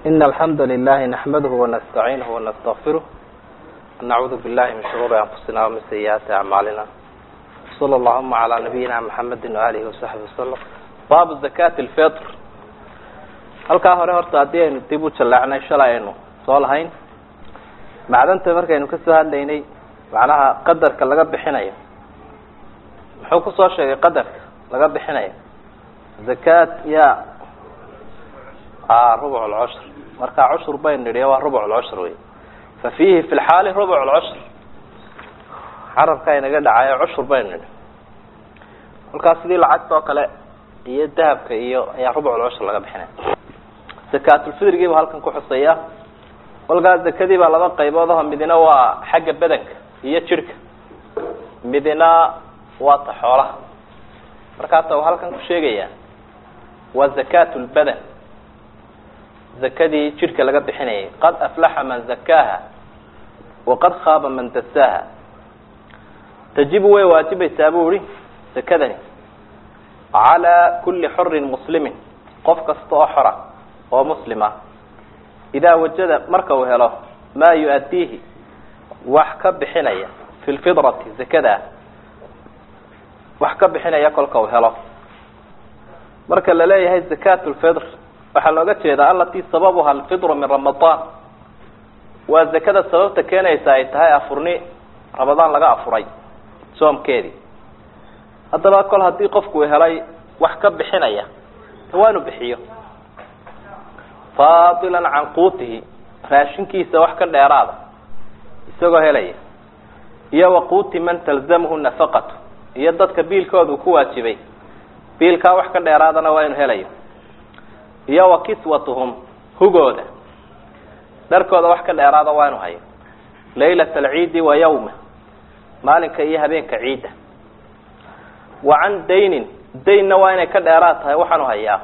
إن الحمد لله نحمده ونستعينه ونستغفره ونعوذ بالله من شرور أنفسنا ومن سيئات أعمالنا صلى اللهم على نبينا محمد وآله وصحبه وسلم baabu zakaati alfitr halkaa hore horta haddii aynu dib u jallacnay shalay aynu soo lahayn macdanta markaynu kasoo hadlaynay macnaha qadarka laga bixinayo muxuu kusoo sheegay qadarka laga bixinayo zakaat ya rubuc lcushr marka cushur baynu nidhi waa rubuc lcushr wey fa fiihi fi lxaali rubuc lcushr carabka inaga dhacayo cushur baynu nidhi kolkaas sidii lacagta oo kale iyo dahabka iyo ayaa rubuclcushr laga bixinaya zakaatulfidrigiiba halkan ku xuseeya kolkaas zakadii baa laba qaybood aho midina waa xagga bedanka iyo jirhka midina waa ta xoolaha markaasa uu halkan ku sheegaya waa zakaatulbadan zakadii jirhka laga bixinayay qad aflaxa man zakaaha waqad khaaba man dasaaha tajibu way waajibaysaa bu ihi zakadani calى kuli xorin muslimin qof kasta oo xora oo muslima idaa wajada marka uu helo maa yu-addiihi wax ka bixinaya fi lfidrati zakada wax ka bixinaya kolka uu helo marka la leeyahay zakat lfidr waxaa looga jeedaa alatii sababuha alfidru min ramadaan waa zakada sababta keenaysa ay tahay afurni ramadaan laga afuray soomkeedii haddaba kol haddii qofku helay wax ka bixinaya waa inu bixiyo faadilan can quutihi raashinkiisa wax ka dheeraada isagoo helaya iyo wa quuti man talzamhu nafaqatu iyo dadka biilkooda uu ku waajibay biilkaa wax ka dheeraadana waa inu helayo iyo wa kiswatuhum hugooda dharkooda wax ka dheeraada waa inu hayo laylat alciidi wa yawma maalinka iyo habeenka ciidda wa can daynin daynna waa inay ka dheeraad tahay waxaanu hayaa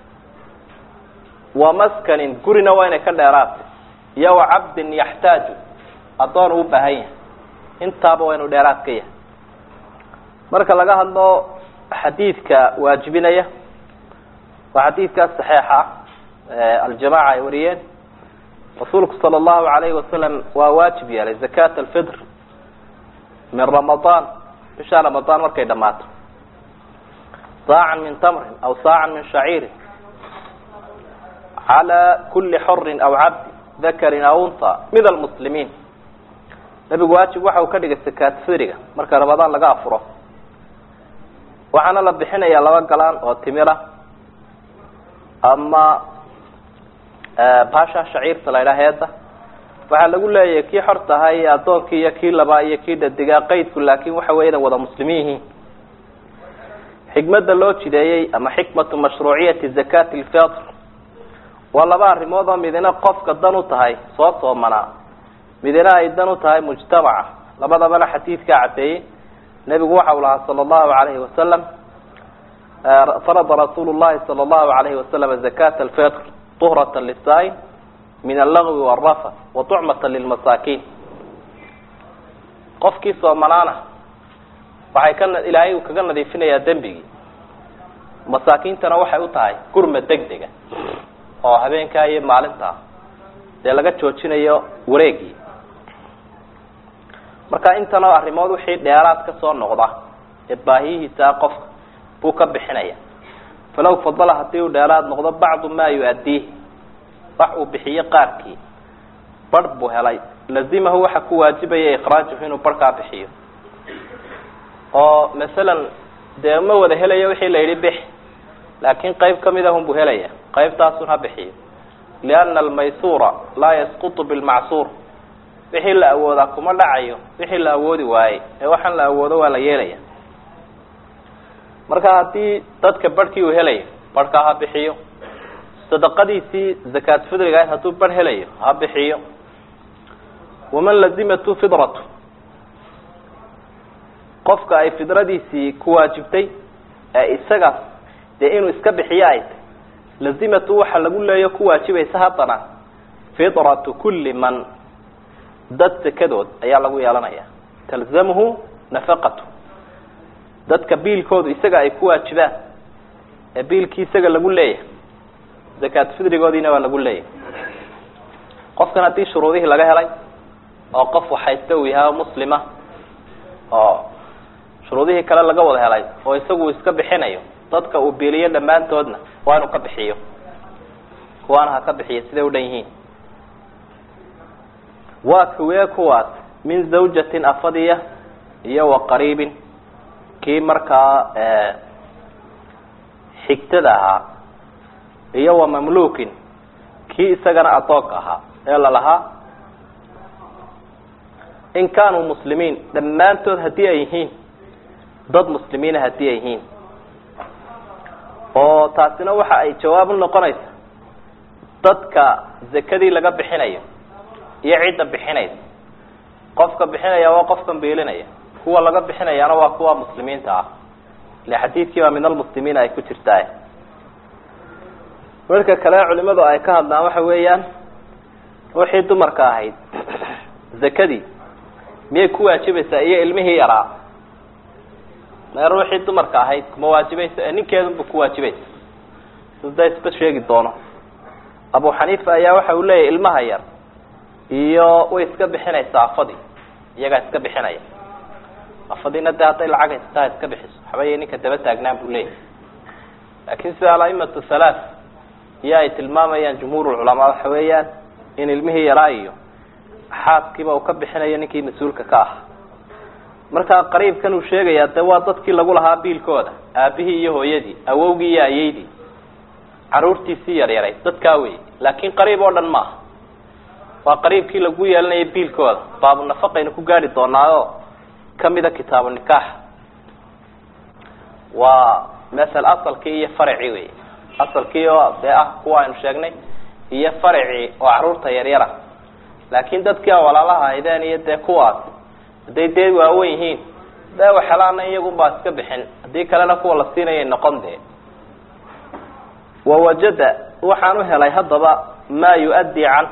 wa maskanin gurina waa inay ka dheeraad tahay iyo wa cabdin yaxtaaju addoon uu baahan yahay intaaba waa inuu dheeraad ka yahay marka laga hadlo xadiidka waajibinaya waa xadiidkaas saxiixa ah aljamaca ay wariyeen rasuulku sala allahu alayhi wasalam waa waajib yeelay zakat alfitr min ramadaan bisha ramadaan markay dhamaato saacan min tamrin aw saacan min shaciirin calى kuli xorin aw cabdi dakarin aw unha min almuslimiin nebigu waajib waxa uu ka dhigay zakaat fidriga marka ramadaan laga afuro waxaana la bixinayaa laba galaan oo timira ama baasha shaciirta la ydhaha heeda waxaa lagu leeyahay kii xor tahay addoonkii iyo kii labaa iyo kii dhadigaa qaydku laakin waxa weya inay wada muslimiin yihiin xikmada loo jideeyey ama xikmatu mashruuciyati zakati lfitr waa laba arrimood oo midina qofka dan u tahay soo soomanaa midina ay dan u tahay mujtamaca labadabana xadiidkaa caddeeyey nebigu waxa uu lahaa sala allahu alayhi wasalam farada rasuulu llahi sala allahu alayhi wasalam zakata alfitr tuhrata lisaa-in min allagwi warafa wa tucmata lilmasaakiin qofkii soomanaana waxay ka ilaahay uu kaga nadiifinayaa dembigii masaakiintana waxay u tahay gurma deg dega oo habeenkaa iyo maalintaa dee laga joojinayo wareegii marka intanoo arrimood wixii dheeraad ka soo noqda ee baahiyihiisaa qofka buu ka bixinaya falow fadala haddii uu dheeraad noqdo bacdu maa yu-addiihi wax uu bixiyo qaarkii barh buu helay lazimahu waxa ku waajibaya ikraajuhu inuu barhkaa bixiyo oo masalan dee ma wada helayo wixii la yidhi bix laakiin qayb kamid ahun buu helaya qaybtaasun ha bixiyo liana almaysuura laa yasqutu bilmacsuur wixii la awoodaa kuma dhacayo wixii la awoodi waayey ee waxaan la awoodo waa la yeelaya marka haddii dadka barhkii uu helayo barhkaa ha bixiyo sadaqadiisii zakaat fidriga ahayd hadduu barh helayo ha bixiyo waman lazimatu fidratu qofka ay fidradiisii ku waajibtay ee isaga dee inuu iska bixiyo ay tay lazimatu waxa lagu leeyo ku waajibaysa haddana fidratu kuli man dad sekadood ayaa lagu yeelanaya talzamhu nafaqatu dadka biilkoodu isaga ay ku waajibaan ee biilkii isaga lagu leeyahay zakaat fidrigoodiina waa lagu leeyahay qofkan haddii shuruudihii laga helay oo qof waxaysta uu yahay oo muslima oo shuruudihii kale laga wada helay oo isagu uu iska bixinayo dadka uu biiliyo dhammaantoodna waa inuu ka bixiyo kuwaana ha ka bixiyo siday u dhan yihiin waa kuwee kuwaas min zawjatin afadiya iyo wa qariibin kii markaa xigtada ahaa iyo wa mamluukin kii isagana adoonka ahaa ee lalahaa in kaanuu muslimiin dhammaantood haddii ay yihiin dad muslimiina haddii ay yihiin oo taasina waxa ay jawaab u noqonaysa dadka zakadii laga bixinayo iyo cidda bixinaysa qofka bixinaya waa qofkan biilinaya kuwa laga bixinayaana waa kuwa muslimiinta ah ile xadiidkii baa min almuslimiina ay ku jirtaa marka kale culimadu ay ka hadlaan waxa weeyaan ruuxii dumarka ahayd zakadii miyay ku waajibaysaa iyo ilmihii yaraa mee ruuxii dumarka ahayd kuma waajibaysa ee ninkeedunba ku waajibaysa sida isba sheegi doono abu xaniifa ayaa waxa uu leeyahy ilmaha yar iyo way iska bixinaysaa afadii iyagaa iska bixinaya afadiina dee hadday lacag haysataa iska bixiso waxbay ninka daba taagnaan buu leeyahy laakin sida alaimatu halaath iyo ay tilmaamayaan jumhuur culamaa waxa weeyaan in ilmihii yaraa iyo xaaskiiba uu ka bixinayo ninkii mas-uulka ka ah markaa qariibkan uu sheegayaa dee waa dadkii lagu lahaa biilkooda aabihii iyo hooyadii awowgii iyo ayeydii caruurtiisii yaryaray dadkaa wey laakin qariib oo dhan maaha waa qariibkii lagu yeelanaya biilkooda baabu nafaqaynu ku gaari doonaayo kamida kitaabu nikaax waa masel asalkii iyo faracii wey asalkii oo dee ah kuwa aynu sheegnay iyo faracii oo caruurta yaryara laakin dadkii a walaalaha ahaydeen iyo dee kuwaas hadday dee waawen yihiin dee waxelaana iyagunbaa iska bixin haddii kalena kuwa la siinayay noqon dee wawajada waxaan u helay haddaba maa yu-addi can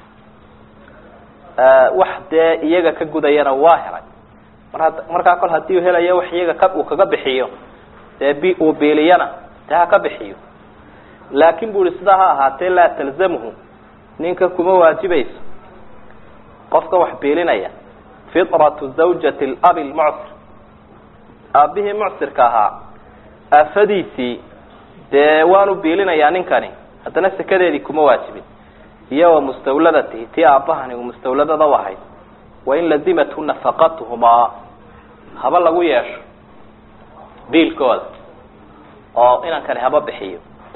wax dee iyaga ka gudayana waa helay mar markaa kol hadii uu helayo wax iyaga ka uu kaga bixiyo dee b uu biiliyana dee ha ka bixiyo laakin bu uhi sidaa ha ahaatee laa talzamhu ninka kuma waajibayso qofka wax biilinaya fitratu zawjati labi lmucsir aabihii mucsirka ahaa aafadiisii dee waanu biilinayaa ninkani haddana sekadeedii kuma waajibin iyo wa mustawladatihi tii aabahani uu mustawladada u ahayd wain lazimathu nafaqatuhumaa haba lagu yeesho biilkooda oo inankani haba bixiyo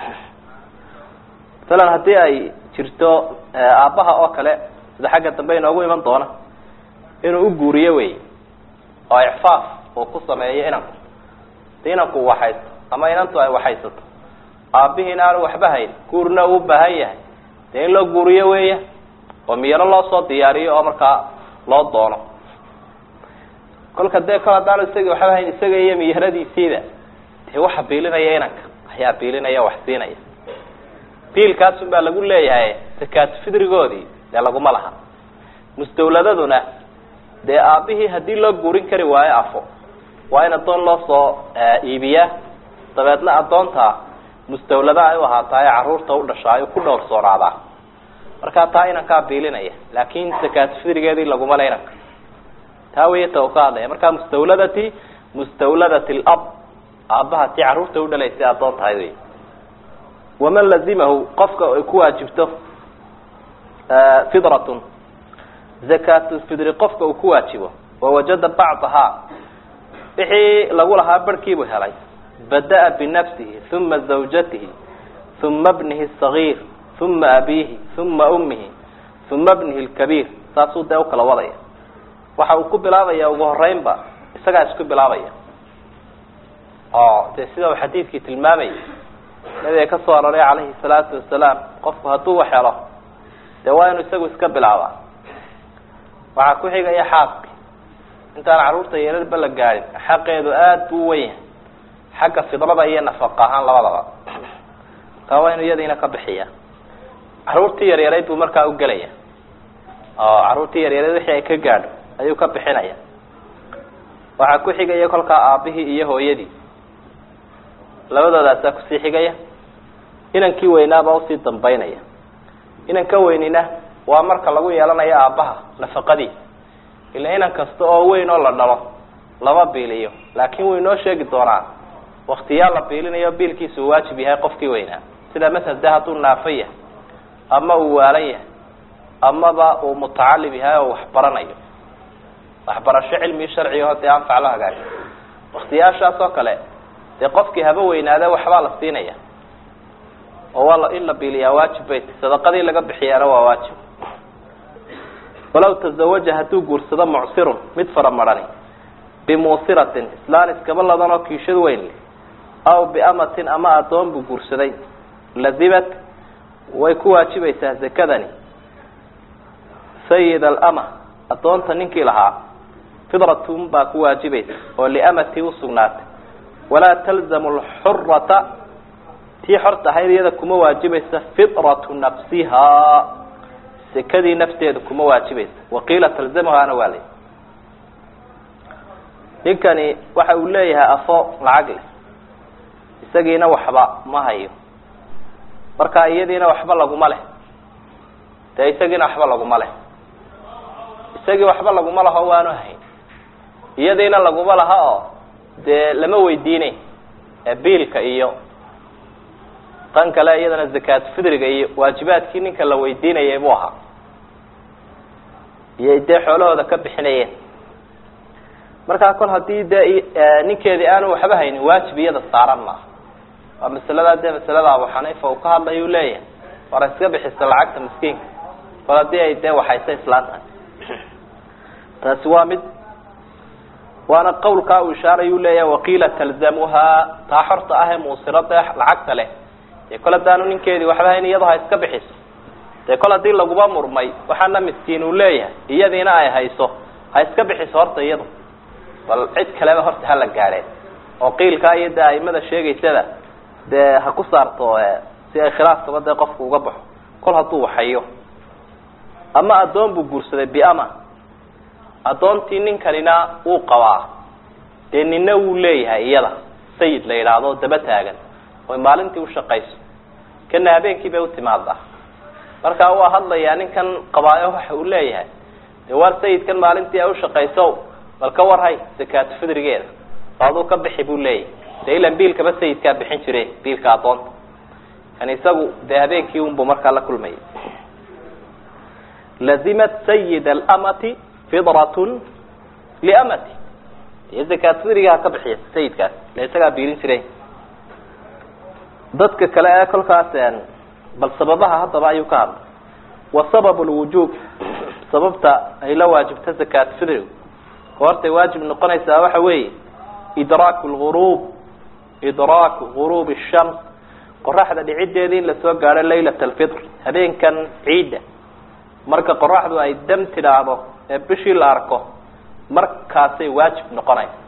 masalan haddii ay jirto aabbaha oo kale sida xagga dambe inoogu iman doona inuu u guuriyo wey oo icfaaf uu ku sameeyo inanku di inanku uu waxaysto ama inantu ay waxaysato aabihiina aanu waxba hayn guurna uu baahan yahay dee in loo guuriyo weya oo miyaro loo soo diyaariyo oo markaa loo doono kolka dee kol haddaanu isagii waxba hayn isaga iyo miyaradiisiiba dee waxa biilinaya inanka ayaa biilinaya wax siinaya biilkaasun baa lagu leeyahay sakaatu fidrigoodii dee laguma laha mustawladaduna dee aabihii haddii loo guurin kari waayo afo waa in addoon loo soo iibiyaa dabeedna addoonta mustawlada ay u ahaataayo carruurta u dhashaayo ku dhowrsoonaada markaa taa inankaa biilinaya laakin sakaatu fidrigeedii laguma le inanka taa wey ta u ka hadlaya markaa mustawladati mustawladati lab aabbaha tii carruurta u dhalaysay addoon tahay wey waman lazimahu qofka ay ku waajibto fidratun zakatu fidri qofka uu ku waajibo wawajada bacdahaa wixii lagu lahaa barhkiibuu helay bada-a binafsihi uma zawjatihi uma bnihi sagiir uma abiihi uma ummihi uma bnihi lkabiir saasuu dee ukala wadaya waxa uu ku bilaabaya ugu horeynba isagaa isku bilaabaya oo dee sida uu xadiidkii tilmaamayay nabiga ka soo aroray calayhi salaatu wasalaam qofku hadduu wax helo dee waa inuu isagu iska bilaabaa waxaa ku xigaya xaaski intaan carruurta yeelalba la gaadhin xaqeedu aada buu wen yahay xagga fidrada iyo nafaqa ahaan labadaba markaa waa inuu iyadiina ka bixiya carruurtii yaryarayd buu markaa ugelaya oo carruurtii yaryareed wixii ay ka gaadho ayuu ka bixinaya waxaa ku xigaya kolkaa aabihii iyo hooyadii labadoodaasaa kusii xigaya inankii weynaabaa usii dambaynaya inanka weynina waa marka lagu yeelanayo aabbaha nafaqadiisa ila inan kasta oo weyn oo la dhalo lama biiliyo laakin wuu inoo sheegi doonaa waktiyaa la biilinayo biilkiisa uu waajib yahay qofkii weynaa sida masel de hadduu naafo yahay ama uu waalan yahay amaba uu mutacalim yahay oo waxbaranayo waxbarasho cilmigi sharcigaho dee anfac la hagaajo waktiyaashaas oo kale dee qofkii haba weynaade waxbaa la siinaya oo waa in la biiliyaa waajib bay tahy sadaqadii laga bixiyaana waa waajib walaw tazawaja hadduu guursado mucsirun mid faramarani bimuusiratin islaan iskaba ladan oo kiishad weyn leh aw biamatin ama addoon buu guursaday lazimat way ku waajibaysaa zakadani sayid alama addoonta ninkii lahaa fidratun baa ku waajibaysa oo liamatii usugnaatay walaa talzamu lxurata tii xorta ahayd iyada kuma waajibaysa fidratu nafsihaa sekadii nafteedu kuma waajibaysa waqiila talzamuhaana waa lay ninkani waxa uu leeyahay afo lacag leh isagiina waxba ma hayo marka iyadiina waxba laguma leh dee isagiina waxba laguma leh isagii waxba laguma laho waanu hayn iyadiina laguma laha oo dee lama weydiinay biilka iyo tan kale iyadana zakaat fidriga iyo waajibaadkii ninka la weydiinayay buu ahaa iyo dee xoolahooda ka bixinayeen markaa kol haddii dee ninkeedii aanu waxba haynin waajib iyada saaran maaha waa masaladaa dee masalada abu xaniifa uu ka hadlay uu leeyahay war iska bixisa lacagta miskiinka kol haddii ay dee waxaysa islaantahay taasi waa mid waana qawlkaa uu ishaaray uu leeyahay waqiila talzamuhaa taa xorta ah ee muusirada lacagta leh dee kol haddaanu ninkeedii waxba hayn iyado ha iska bixiso dee kol haddii laguba murmay waxaana miskiin uu leeyahay iyadiina ay hayso ha iska bixiso horta iyadu bal cid kaleba horta hala gaadheen oo qiilkaa iyo dee aimada sheegaysada dee ha ku saarto si ay khilaafkaba dee qofku uga baxo kol hadduu waxayo ama addoon buu guursaday biama addoontii ninkanina wuu qabaa dee nina wuu leeyahay iyada sayid la yidhaahdo daba taagan oy maalintii ushaqayso kana habeenkii bay utimaadaa markaa waa hadlayaa ninkan qabaayo waxa uu leeyahay dee waar sayidkan maalintii ay ushaqayso bal ka warhay zakaatu fidrigeeda oo aduu ka bixi buu leeyahay dee ilan biilkaba sayidkaa bixin jire biilka addoonta kan isagu dee habeenkii unbuu markaa la kulmayay lazimat sayid alamati fidratun liamati dee zakaat fidrigaha ka bixiya sayidkaas le isagaa biilin jiray dadka kale ee kolkaas bal sababaha haddaba ayuu ka hadlay wa sabab lwujuub sababta ay la waajibta zakaat fidrigu goortay waajib noqonaysaa waxa weeye idraaku lgurub idraaku guruub shams qoraxda dhicideedii in lasoo gaadho laylat alfitr habeenkan ciidda marka qoraxdu ay dam tidhaahdo ee bishii la arko markaasay waajib noqonaysa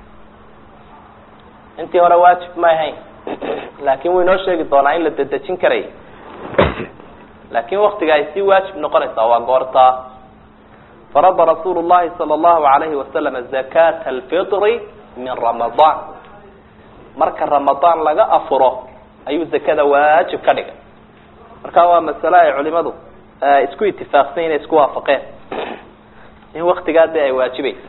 intii hore waajib ma ahayn laakin wuu inoo sheegi doonaa in la dedejin karay laakin waktiga ay sii waajib noqonaysaa waa goortaa farada rasuulu llahi sala allahu alayhi wasalama zakata alfitri min ramadaan marka ramadaan laga afuro ayuu zakada waajib ka dhigay marka waa masale ay culimadu isku itifaaqsan inay isku waafaqeen in waktigaa dee ay waajibaysa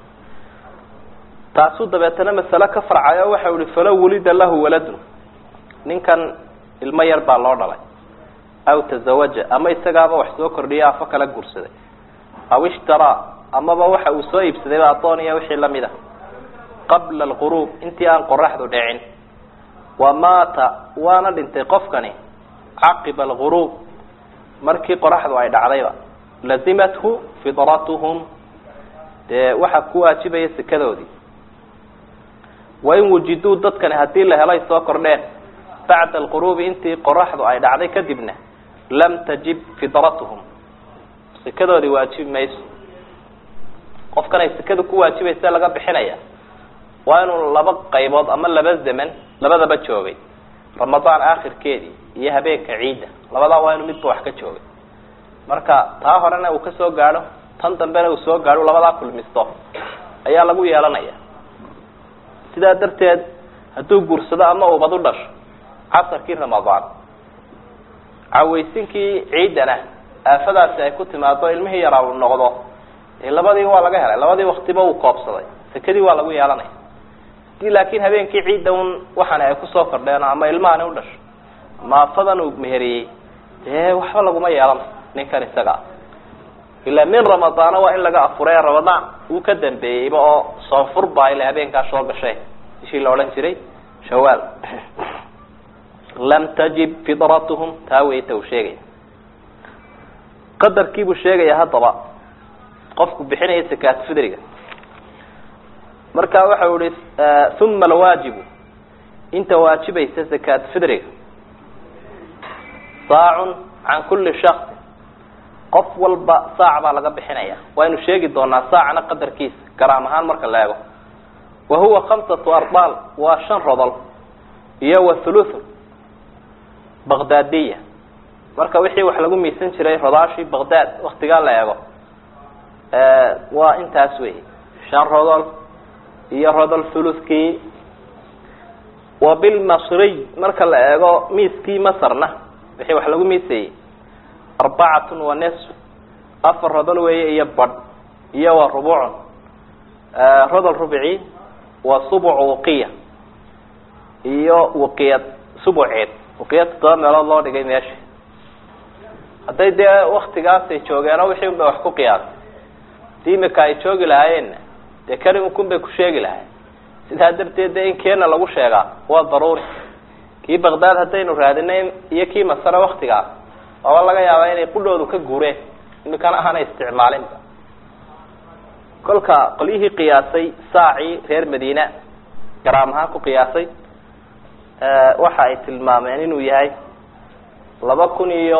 taasuu dabeetana masale ka farcay oo waxa ihi falow wulida lahu waladun ninkan ilmo yar baa loo dhalay aw tazawaja ama isagaaba wax soo kordhiya afo kala guursaday aw ishtaraa amaba waxa uu soo iibsadayba addoon iyo wixii lamid a qabla alquruub intii aan qoraxdu dhicin wa maata waana dhintay qofkani caqiba alguruub markii qoraxdu ay dhacdayba lazimathu fidratuhum dee waxaa ku waajibaya sekadoodii wain wujiduu dadkani haddii la helay soo kordheen bacda alquruubi intii qoraxdu ay dhacday kadibna lam tajib fidratuhum sekadoodii waajibi mayso qofkan ay sekada ku waajibaysa laga bixinaya waa inuu laba qaybood ama laba zaman labadaba joogay ramadaan aakhirkeedii iyo habeenka ciidda labadaa waa inuu midba wax ka joogay marka taa horena uu kasoo gaadho tan dambena uu soo gaadho labadaa kulmisto ayaa lagu yeelanaya sidaa darteed hadduu guursado ama ubad u dhasho casarkii ramadaan cawaysinkii ciiddana aafadaasi ay ku timaado ilmihii yaraa uu noqdo dee labadii waa laga helay labadii waktiba uu koobsaday sekadii waa lagu yeelanaya hadii laakiin habeenkii ciidda un waxaani ay kusoo kordheen ama ilmahani u dhasho ama afadan uu meheriyey dee waxba laguma yeelanayo ninkan isaga ilaa min ramadaana waa in laga afuray ramadaan uu ka dambeeyeyba oo soonfur baa ila habeenkaa soo gashay bishii la odhan jiray shawaal lam tajib fidratuhum taa weyta uu sheegaya qadarkiibuu sheegaya haddaba qofku bixinaya sakaat fidriga marka waxau ihi uma alwaajibu inta waajibaysa sakaat fidriga saacun can kuli shaksin qof walba saac baa laga bixinaya waynu sheegi doonaa saacna qadarkiisa garaam ahaan marka la eego wa huwa khamsatu arbaal waa shan rodol iyo wa thuluthun baqdaadiya marka wixii wax lagu miisan jiray rodaashii baqdaad waktigaa la eego waa intaas wey shan rodol iyo rodol thuluthkii wa bilmasriy marka la eego miiskii masarna wixii wax lagu miisayey arbacatun wa nisf afar rodol weeye iyo badh iyo wa rubucun rodol rubici wa subuc wuqiya iyo wuqiyad subuceed wuqiyad toddoba meelood loo dhigay meesha hadday dee waktigaasay joogeenoo wixii un bay wax ku qiyaasay hadii imika ay joogi lahaayeenna dee kani unkun bay ku sheegi lahayen sidaa darteed de in keena lagu sheegaa waa daruuri kii baqdaad haddaynu raadinay iyo kii masare waktigaas waaba laga yaabaa inay qudhoodu ka guureen imikana ahaana isticmaalinba kolka qolyihii qiyaasay saacii reer madiina garaam ahaan ku qiyaasay waxa ay tilmaameen inuu yahay laba kun iyo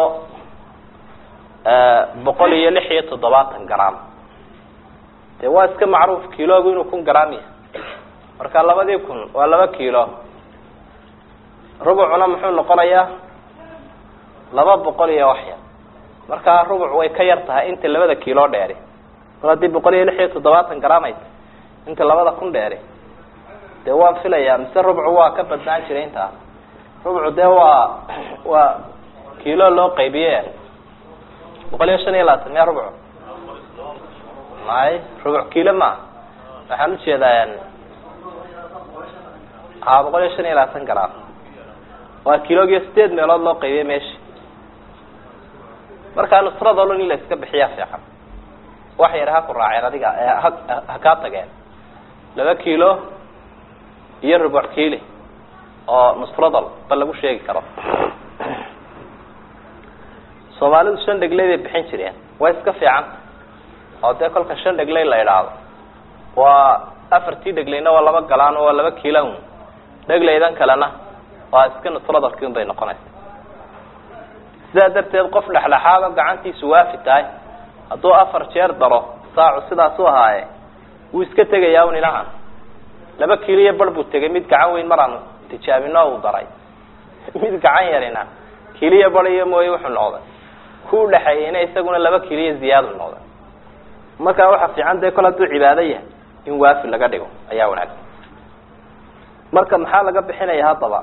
boqol iyo lix iyo toddobaatan garaam dee waa iska macruuf kilogu inuu kun garaam yahay marka labadii kun waa laba kilo rubucuna muxuu noqonayaa laba boqol iyo waxyar markaa rubuc way ka yar tahay inta labada kilo dheeri mar haddii boqol iyo lix iyo toddobaatan garaam ay tahay inta labada kun dheeri dee waan filayaa mise rubcu waa ka badnaan jiray intaas rubcu dee waa waa kilo loo qaybiye boqol iyo shan iyo labaatan miya rubcu may rubuc kilo ma waxaan ujeedaa ha boqol iyo shan iyo labaatan garaam waa kilogiyo sideed meelood loo qaybiye meesha markaa nusradoo dhan in la iska bixiyaa fiican wax yar ha ku raaceen adiga ha ha kaa tageen laba kilo iyo rubuc kili oo nusradol ba lagu sheegi karo soomaalidu shan dhegley bay bixin jireen way iska fiican oo dee kolka shan dhegley la idhaahdo waa afartii dhegleyna waa laba galaan waa laba kilan dhegleydan kalena waa iska nusradolki un bay noqonaysa sidaa darteed qof dhexdhexaado gacantiisu waafi tahay hadduu afar jeer daro saacu sidaas u ahaaye wuu iska tegayaa un ilahan laba kilo iyo bar buu tegay mid gacan weyn maraan tijaabino uu daray mid gacan yarina kiliyo bar iyo mooye wuxuu noqday ku udhexeeyeyna isaguna laba kiliyo ziyaadu noqday markaa waxa fiican dee kol hadduu cibaado yahay in waafi laga dhigo ayaa wanaagsan marka maxaa laga bixinaya haddaba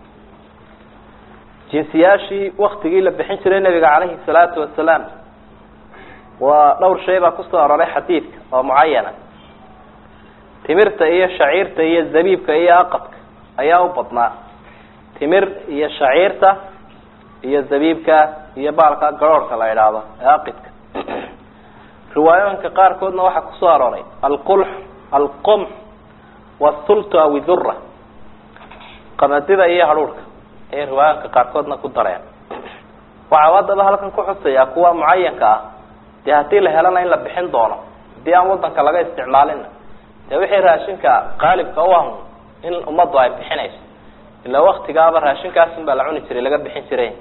jinsiyaashii waktigii la bixin jiray nabiga calayhi salaatu wasalaam waa dhowr shay baa kusoo aroray xadiidka oo mucayana timirta iyo shaciirta iyo zabiibka iyo aqadka ayaa u badnaa timir iyo shaciirta iyo zabiibka iyo baalka garoorhka la idhaahdo ee aqidka riwaayooyinka qaarkoodna waxaa kusoo arooray alqulx alqumx wasultu aw idura qamadida iyo hadhuurhka ayay riwaayooyinka qaarkoodna ku dareen waxaa haddaba halkan ku xusayaa kuwa mucayanka ah dee haddii la helana in la bixin doono haddii aan wadanka laga isticmaalina dee wixii raashinka qaalibka u ah in ummaddu ay bixinayso ilaa waktigaaba raashinkaasin baa la cuni jiray laga bixin jiray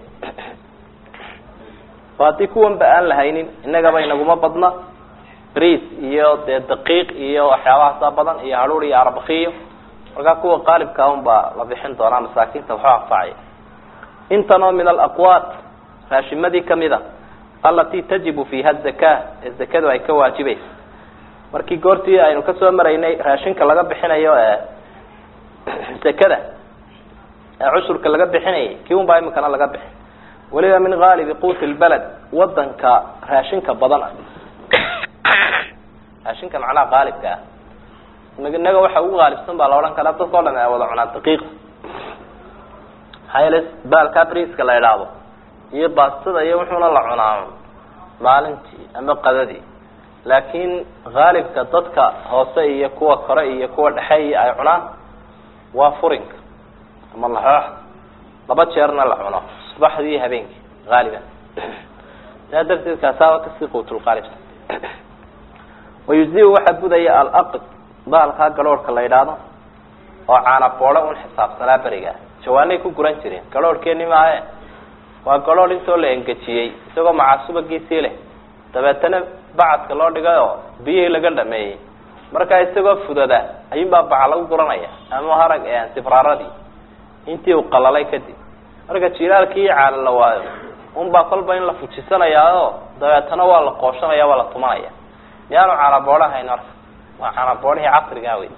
o haddii kuwanba aan lahaynin innagaba inaguma badna briis iyo dee daqiiq iyo waxyaabahaasa badan iyo hadhuur iyo arbakiyo markaa kuwa qaalibka un baa la bixin doonaa masaakiinta waxu anfacaya intan oo min alaqwaat raashimadii kamida alati tajibu fiiha zaka ee zakadu ay ka waajibaysa markii goortii aynu kasoo maraynay raashinka laga bixinayo ee zakada ee cushurka laga bixinayay kii un baa imikana laga bixin weliba min haalibi quuti lbaled wadanka raashinka badan ah raashinka macnaha qaalibka ah inaga waxa ugu qaalibsan baa la odhan karaa dadka o dhan ay wada cunaan daqiiqa maxaa yeele baalkaa briska la idhaahdo iyo baastada iyo wuxuuna la cunaa maalintii ama qadadii laakiin haalibka dadka hoose iyo kuwa kore iyo kuwa dhexe iyo ay cunaan waa furinka ama laxooxda laba jeerna la cuno subaxdii iyo habeenkii haaliban saa darteed kaasaaba kasii quutulqaalibsan wayuzi waxaa budaya alaqd baalkaa garoorhka la yidhaahdo oo caana boodho un xisaabsanaa beriga jawaanay ku guran jireen garoorhkeeni maahe waa garoorh intoo la engejiyey isagoo macaasubagiisii leh dabeetana bacadka loo dhigay oo biyihii laga dhameeyey markaa isagoo fudada ayuunbaa baca lagu guranaya ama harag sibraaradii intii uu qalalay kadib marka jilaalkii iyo caana la waayo unbaa kolba in la fujisanayaao dabeetana waa la qooshanaya waa la tumanaya miyaanu caanaboodho hayn marka waa caanaboodhihii casrigaa wey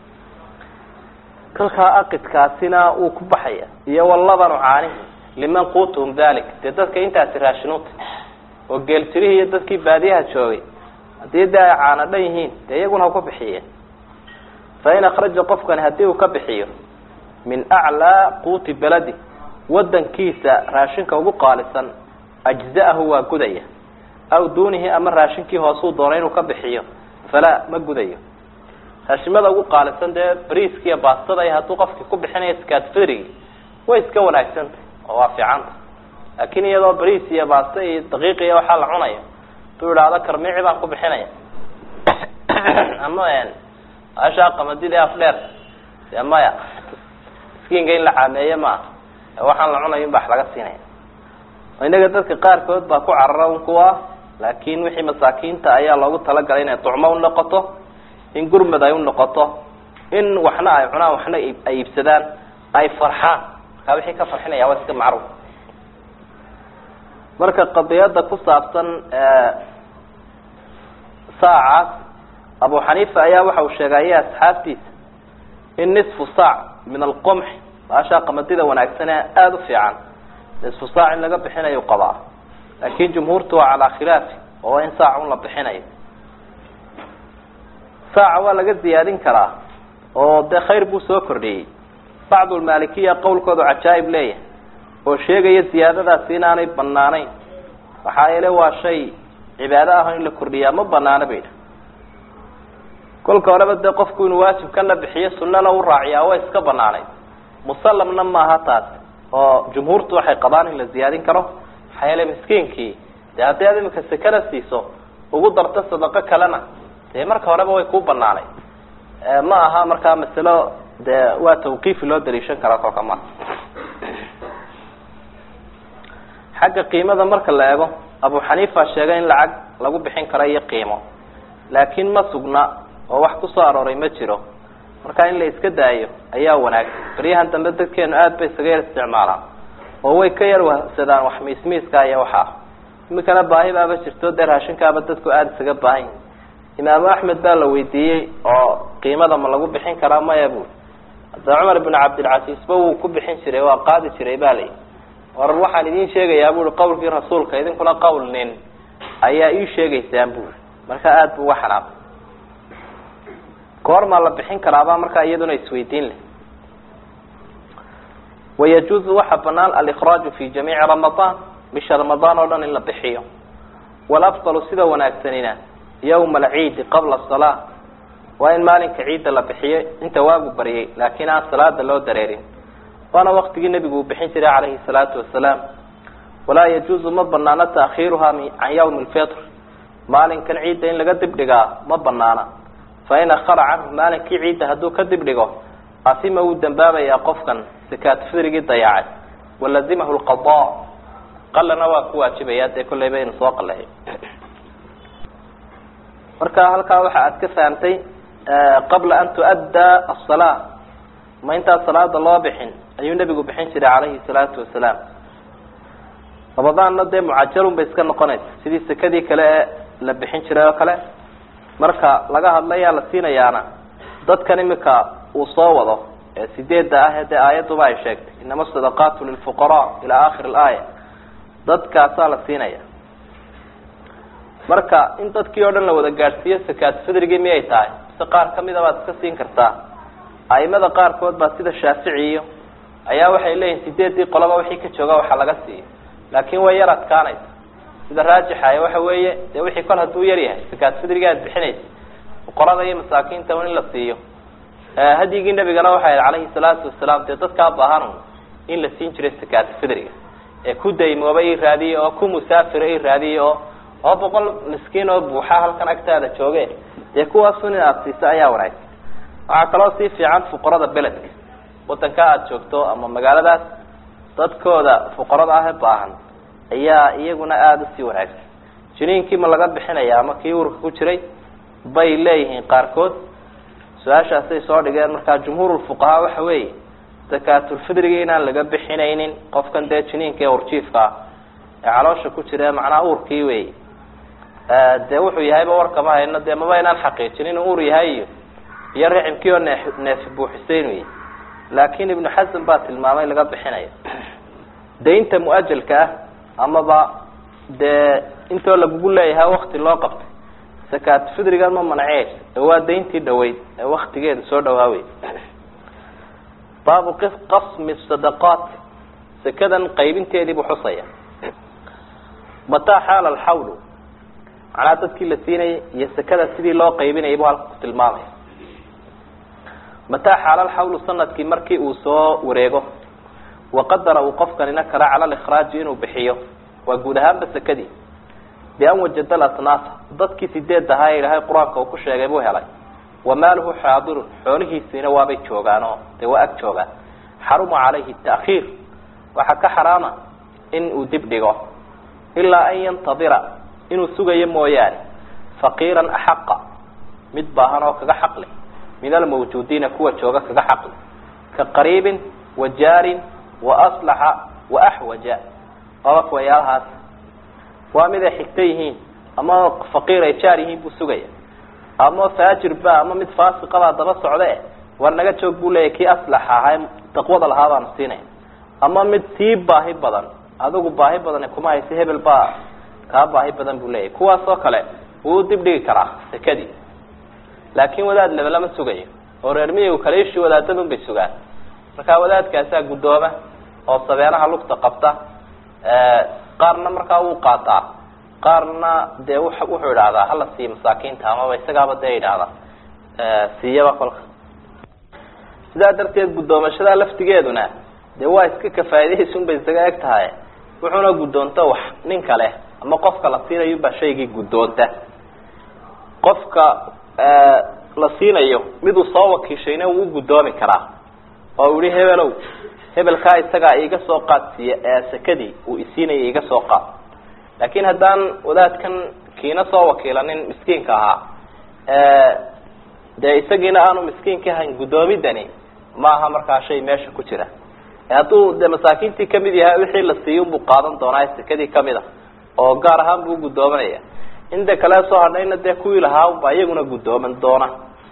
kolkaa aqidkaasina wuu ku baxaya iyo walabanu caanihi liman quutuhum dalik dee dadka intaasi raashinuuta oo geeltirihii iyo dadkii baadiyaha joogay haddii dee ay caana dhan yihiin dee iyaguna ha ku bixiyeen fa in akraja qofkani haddii uu ka bixiyo min aclaa quuti beladi wadankiisa raashinka ugu qaalisan ajza'ahu waa gudaya aw duunihi ama raashinkii hoosuu doonay inuu ka bixiyo falaa ma gudayo raashimada ugu qaalisan dee briiska iyo baastada iyo hadduu qofkii ku bixinayo skatfrigi way iska wanaagsantay oo waa fiicanta laakiin iyadoo briis iyo baasta iyo daqiiq iyo waxaa la cunayo haduu idhaahdo karmici baan ku bixinaya ama ashaa qamadida afdheer dee maya miskiinka in la caameeye ma aha waxaan la cunayo in bax laga siinaya inaga dadka qaarkood baa ku carara un kuwa laakin wixii masaakiinta ayaa loogu talagalay inay ducmo unoqoto in gurmad ay unoqoto in waxna ay cunaan waxna ay iibsadaan ay farxaan markaa wixii ka farxinaya waa iska macruuf marka qadiyada ku saabsan saacaas abu xaniifa ayaa waxa uu sheegaya asxaabtiisa in nisfu saac min alqomx baashaa qamadida wanaagsane aada u fiican nisfu saac in laga bixinayo qabaa laakin jumhuurtu waa calaa khilaafi oo in saac un la bixinayo saaca waa laga ziyaadin karaa oo dee khayr buu soo kordhiyey bacdu lmaalikiya qowlkoodu cajaa'ib leeyahay oo sheegaya ziyaadadaasi inaanay banaanayn maxaa yeele waa shay cibaado ah in la kordhiyaa ma banaano bay idha kolka horeba dee qofku inuu waajibkana bixiyo sunana u raaciyaa way iska banaanayd musallamna maaha taas oo jumhuurtu waxay qabaan in la ziyaadin karo maxaa yeele miskiinkii dee haddii aad imika sekada siiso ugu darto sadaqo kalena dee marka horeba way kuu banaanayd ma aha markaa masalo dee waa tawqiifi loo daliishan karaa kolka ma xagga qiimada marka la eego abu xaniifa sheegay in lacag lagu bixin karo iyo qiimo laakiin ma sugna oo wax kusoo arooray ma jiro marka in la iska daayo ayaa wanaagsan baryahan dambe dadkeenu aad bay isaga yar isticmaalaan oo way ka yar wahsadaan wax miismiiska iyo waxaa imikana baahi baaba jirto dee raashinkaaba dadku aada isaga baahan yihin imaamu axmed baa la weydiiyey oo qiimada ma lagu bixin karaa maya bui hadda cumar ibn cabdilcasiisba wuu ku bixin jiray waa qaadi jiray ba layihi war waxaan idin sheegayaa bui qawlkii rasuulka idinkuna qawl nin ayaa ii sheegaysaan bui marka aada bu uga xanaaqay goormaa la bixin karaabaa markaa iyaduna isweydiin leh wayajuuzu waxaa banaan alikraaju fi jamiici ramadaan bisha ramadaan oo dhan in la bixiyo walafdalu sida wanaagsanina yawma alciidi qabla salaa waa in maalinka ciidda la bixiyo inta waagu baryay laakiin aan salaada loo dareerin waana waktigii nebigu uu bixin jiray calayhi salaatu wasalaam walaa yajuuzu ma banaano taakhiiruha can yawmi lfitr maalinkan ciidda in laga dibdhigaa ma banaana fain akhara canhu maalinkii ciidda hadduu ka dibdhigo asima wuu dambaabayaa qofkan sakaat fidrigii dayacay walazimahu lqada qalana waa ku waajibaya dee kolleyba inu soo qaleeyo marka halkaa waxa aad ka fahamtay qabla an tuaddaa asalaa ma intaan salaada loo bixin ayuu nebigu bixin jiray calayhi salaatu wasalaam ramadaanna dee mucajalun bay iska noqonaysa sidii sekadii kale ee la bixin jiray oo kale marka laga hadlayaa la siinayaana dadkan imika uu soo wado ee sideedda ah ee dee aayaduba ay sheegtay inama sadaqaatu lilfuqaraa ilaa akhiri alaaya dadkaasaa la siinaya marka in dadkii oo dhan la wada gaadhsiiyo sakaat fidrigii miyay tahay mise qaar kamida baad iska siin kartaa aimada qaarkood baa sida shaafici iyo ayaa waxay leeyihin sideedii qoloba wixii ka jooga waxa laga siiyo laakin way yar adkaanaysa sida raajixa waxa weeye dee wixii kol hadduu yar yahay sakaat fidriga aad bixinaysa fuqarada iyo masaakiinta in la siiyo hadyigii nabigana waxay ahayd calayhi salaatu wasalaam dee dadkaa baahan in la siin jiray sakaat fidriga ee ku daymooba i raadiye oo ku musaafira i raadiye oo oo boqol miskiin oo buuxa halkan agtaada jooge dee kuwaasun in aada siiso ayaa wanaagsan waxaa kaloo sii fiican fuqarada beledka wadanka aada joogto ama magaaladaas dadkooda fuqarada ah ee baahan ayaa iyaguna aada usii wanaagsan jiniinkii ma laga bixinaya ama kii urka ku jiray bay leeyihiin qaarkood su-aashaasay soo dhigeen markaa jumhuurulfuqahaa waxa weeye sakaatulfidriga inaan laga bixinaynin qofkan dee jiniinka ee urjiifka ah ee caloosha ku jira macnaa uurkii wey dee wuxuu yahayba warkama hayno dee maba inaan xaqiijin inuu uur yahay iyo iyo ricimkii oo neef neefi buuxisay inuu yahy laakin ibnu xasan baa tilmaamay laga bixinayo daynta mu-ajalka ah amaba dee intoo lagugu leeyahay wakti loo qabtay sakaat fidrigan ma manaceysa ee waa dayntii dhaweyd ee waktigeeda soo dhawaawey baabu qasmi sadaqaat sekadan qaybinteedii buu xusaya mataa xaala alxawlu macnaha dadkii la siinayay iyo sekada sidii loo qaybinayay buu halka ku tilmaamaya mataa xaala alxawlu sanadkii markii uu soo wareego waqadara uu qofkanina kara cala likhraaji inuu bixiyo waa guud ahaanba sekadii bian wajada lasnaafa dadkii sideed ahaa ee ilaahay qur-aanka uu ku sheegay buu helay wa maaluhu xaadirun xoolihiisiina waabay joogaan oo dee waa ag joogaan xaruma calayhi ta'khiir waxaa ka xaraama in uu dib dhigo ilaa an yantadira inuu sugayo mooyaane faqiiran axaqa mid baahan oo kaga xaqleh min almawjuudiina kuwa jooga kaga xaqleh ka qariibin wa jaarin wa aslaxa wa axwaja aba kuwayaalahaas waa mid ay xigta yihiin ama faqiir ay jaar yihiin buu sugaya ama faajir ba ama mid faasiqabaa daba socde war naga joog buu leeyahy kii aslaxa ahaa taqwada lahaa baanu siinaya ama mid sii baahi badan adigu baahi badan kuma haysa hebel baa kaa baahi badan buu leeyahy kuwaas oo kale wuu dib dhigi karaa sekadii laakin wadaad laba lama sugayo oo reer miyigu kale ishii wadaadadun bay sugaan markaa wadaadkaasaa guddooma oo sabeenaha lugta qabta qaarna markaa wuu qaataa qaarna dee wuxuu idhaahdaa hala siiya masaakiinta amaba isagaaba dee idhaahda siiyaba kolka sidaa darteed guddoomashada laftigeeduna dee waa iska kafaa'idaysun bay isaga eg tahay wuxuuna guddoonta wax nin kale ama qofka la siinayo baa shaygii guddoonta qofka la siinayo miduu soo wakiishayna wuu guddoomi karaa oo u yihi hebelow hebelkaa isagaa iiga soo qaad siiya sekadii uu isiinaya iiga soo qaad laakin haddaan wadaadkan kiina soo wakiilanin miskiinka ahaa dee isagiina aanu miskiinka ahayn guddoomidani maaha markaa shay meesha ku jira hadduu de masaakiintii kamid yahay wixii la siiyey unbuu qaadan doonaa sekadii kamid a oo gaar ahaan buu guddoomanaya inta kale soo hadhayna dee kuwii lahaa baa iyaguna guddooman doona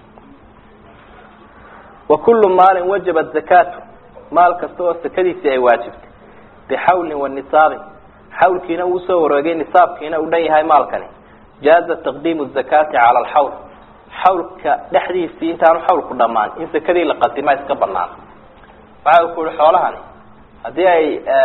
wa kullu maalin wajabat zakaatu maal kasta oo sekadiisii ay waajibtay bixawlin wa nisaabin xawlkiina uu soo wareegay nisaabkiina uu dhan yahay maalkani jaaza taqdiimu zakaati cala alxawl xawlka dhexdiisii intaanu xawlku dhamaan in sekadii la qadimaa iska banaan waxa ku yihi xoolahani haddii ay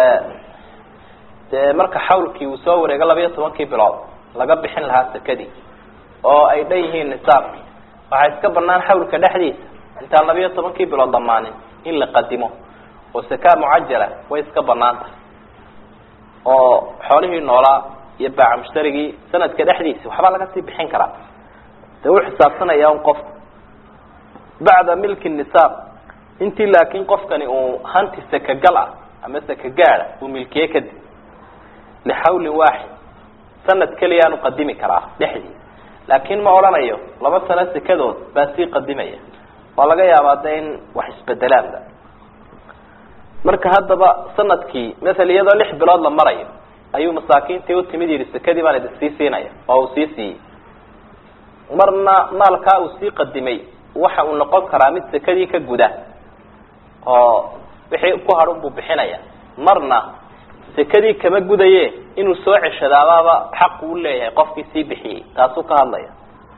dee marka xawlkii uu soo wareego labayo tobankii bilood laga bixin lahaa sekadii oo ay dhan yihiin nisaabki waxaa iska banaan xawlka dhexdiisa intaan labayo tobankii bilood dhamaanin in la qadimo oo sakaa mucajala way iska banaan tahay oo xoolihii noolaa iyo baaca mushtarigii sanadka dhexdiisa waxbaa laga sii bixin karaa dee u xisaabsanaya un qofku bacda milki nisaab intii laakin qofkani uu hanti sakagal ah ama sakagaada uu milkiye kadib lixawlin waaxid sanad keliyaanu qadimi karaa dhexdii laakin ma odhanayo laba sano sekadood baa sii qadimaya waa laga yaabaa de in wax isbedelaanba marka haddaba sanadkii maala iyadoo lix bilood la marayo ayuu masaakiintii utimid yihi sekadii baan idin sii siinaya oo uu sii siiyey marna maalkaa uu sii qadimay waxa uu noqon karaa mid sekadii ka guda oo wixii ku hadhun buu bixinaya marna sekadii kama gudaye inuu soo ceshadaabaaba xaqu u leeyahay qofkii sii bixiyey taasuu ka hadlaya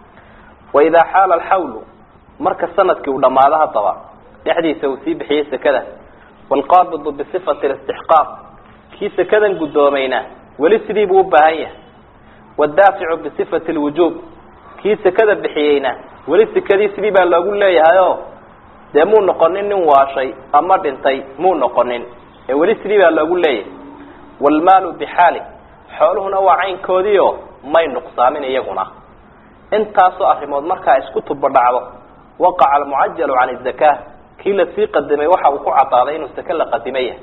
wa idaa xaala alxawlu marka sanadkii uu dhamaado haddaba dhexdiisa uu sii bixiyey sekada waalqaabidu bisifati alistixqaaq kii sekadan guddoomayna weli sidii buu u baahan yahay waddaaficu bisifati alwujuub kii sekada bixiyeyna weli sekadii sidii baa loogu leeyahay o dee muu noqonin nin waashay ama dhintay muu noqonin ee weli sidii baa loogu leeyahay waalmaalu bixaali xooluhuna waa caynkoodii oo may nuqsaamin iyaguna intaasoo arrimood markaa isku tubadhacdo waqaca almucajalu can izaka kii lasii qadimay waxa uu ku cadaaday inuu seke la qadimay yahay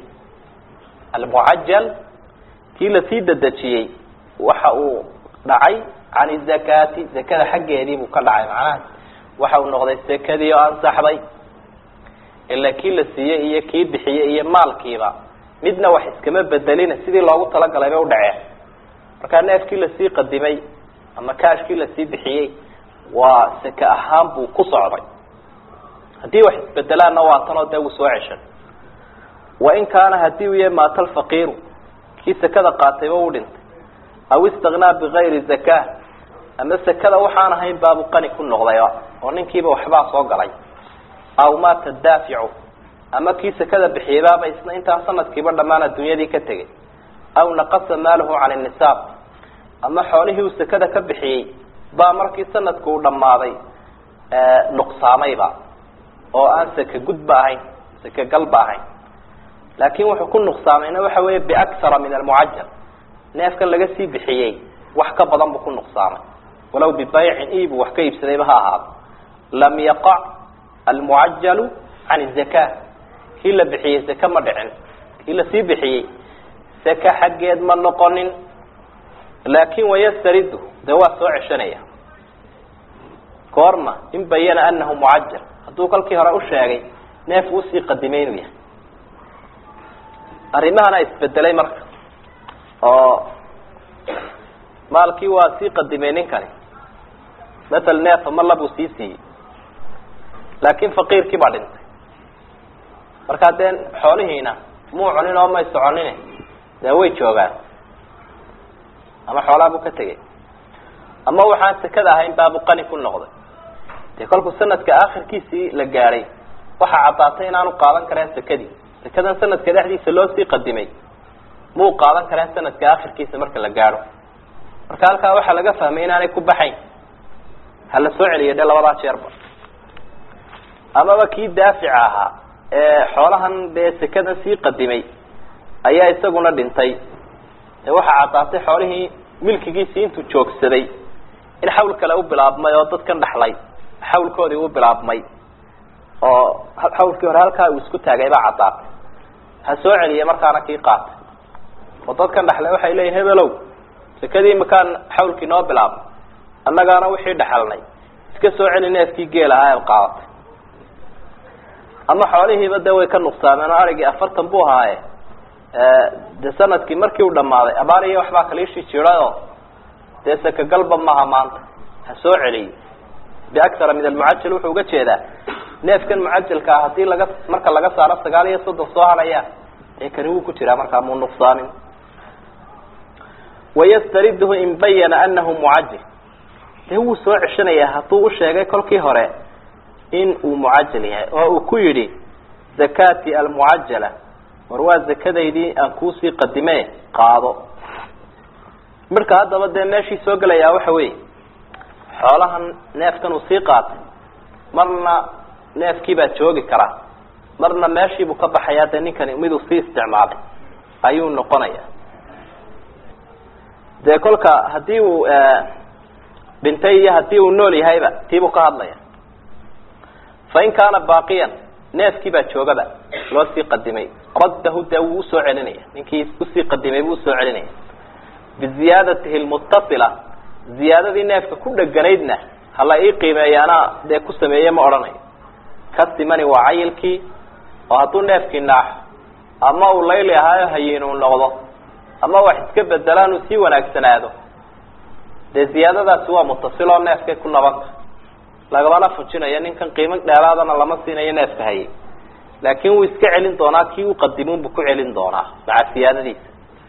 almucajal kii lasii dedejiyey waxa uu dhacay can izakaati zakada xaggeedii buu ka dhacay macnaha waxa uu noqday sekadii oo ansaxday ilaa kii la siiyey iyo kii bixiyey iyo maalkiiba midna wax iskama bedelina sidii loogu talagalay bay udhaceen markaa neefkii lasii qadimay ama kaashkii lasii bixiyey waa seke ahaan buu ku socday haddii wax isbedelaanna waa tanoo dee wuu soo ceshan wain kaana hadii uu yahay maata alfaqiiru kii sekada qaatayba u dhintay aw istaknaa bigayri zaka ama sekada waxaan ahayn baabu qani ku noqdayba oo ninkiiba waxbaa soo galay aw maata daaficu ama kii sekada bixiyaybaaba isna intaa sanadkiiba dhammaan adduunyadii ka tegay aw naqasa maaluhu can nisaab ama xoolihii uu sekada ka bixiyey baa markii sanadku uu dhammaaday nuqsaamayba oo aan seke gudba ahayn seke galba ahayn laakin wuxuu ku nuqsaamayna waxa weeye biakhara min almucajal neefkan laga sii bixiyey wax ka badan buu ku nuqsaamay walow bibaycin iibuu wax ka iibsadayba ha ahaado lam yaqac almucajalu can izaka kii la bixiyey seke ma dhicin kii lasii bixiyey seke xaggeed ma noqonin laakin wayastaridu dee waa soo ceshanaya goorma in bayana anahu mucajal hadduu kolkii hore u sheegay neefku usii qadimay inuu yahay arrimahana isbedelay marka oo maalkii waa sii qadimay ninkani matal neefa malla buu sii siiyey laakin faqiirkii baa dhintay markaa dee xoolihiina muu cunin oo may soconin dee way joogaan ama xoolaa buu ka tegay ama waxaan sekada ahayn baabu qani ku noqday dee kolkuu sanadka akhirkiisii la gaadhay waxaa caddaatay inaanu qaadan kareen sekadii sekadan sanadka dhexdiisa loo sii qadimay muu qaadan kareen sanadka akhirkiisa marka la gaadho marka halkaa waxaa laga fahmay inaanay ku baxayn ha la soo celiyo dee labadaa jeerba amaba kii daafica ahaa ee xoolahan dee sekadan sii qadimay ayaa isaguna dhintay ee waxaa caddaatay xoolihii milkigiisii intuu joogsaday in xawl kale u bilaabmay oo dadkan dhaxlay xawlkoodii u bilaabmay oo xawlkii hore halkaa uu isku taagay baa caddaatay ha soo celiya markaana kii qaatay oo dadkan dhaxlay waxay leeyihin hebelow sekadii makaan xawlkii noo bilaabmay annagaana wixii dhaxalnay iska soo celi neefkii geel ahaa eed qaadatay ama xoolihiiba dee way ka nuqsaameen oo arigii afartan buu ahaaye de sanadkii markii uu dhammaaday abaar iyo waxbaa kaliishii jirayoo dee sekagalba maaha maanta ha soo celiyo biakhara min almucajal wuxuu uga jeedaa neefkan mucajalka ah hadii laga marka laga saaro sagaal iyo soddon soo haraya dee kani wuu ku jiraa markaa muu nuqsaamin wayastariduhu in bayana anahu mucajil dee wuu soo ceshanayaa hadduu usheegay kolkii hore in uu mucajal yahay oo uu ku yidhi zakati almucajala war waa zakadaydii aan kuusii qadime qaado marka haddaba dee meeshii soo gelayaa waxa weeye xoolahan neefkan uu sii qaatay marna neefkii baa joogi karaa marna meeshiibuu ka baxayaa dee ninkani miduu sii isticmaalay ayuu noqonaya dee kolka haddii uu dhintay iyo haddii uu nool yahayba tiibuu ka hadlaya fain kaana baaqiyan neefkii baa joogaba loo sii qadimay raddahu dee wuu usoo celinaya ninkii usii qadimay buu usoo celinaya biziyaadatihi lmutasila ziyaadadii neefka ku dheganaydna hala ii qiimeeya anaa dee ku sameeye ma odhanayo kasimani waa cayilkii oo hadduu neefkii naaxo ama uu layli ahaayo hayiin uu noqdo ama wax iska bedelaan uu sii wanaagsanaado dee ziyaadadaasi waa mutasiloo neefkay ku nabanta lagamana fujinayo ninkan qiimo dheeraadana lama siinayo neefka hayay laakin wuu iska celin doonaa kii u qadimuunbu ku celin doonaa maca siyaadadiisa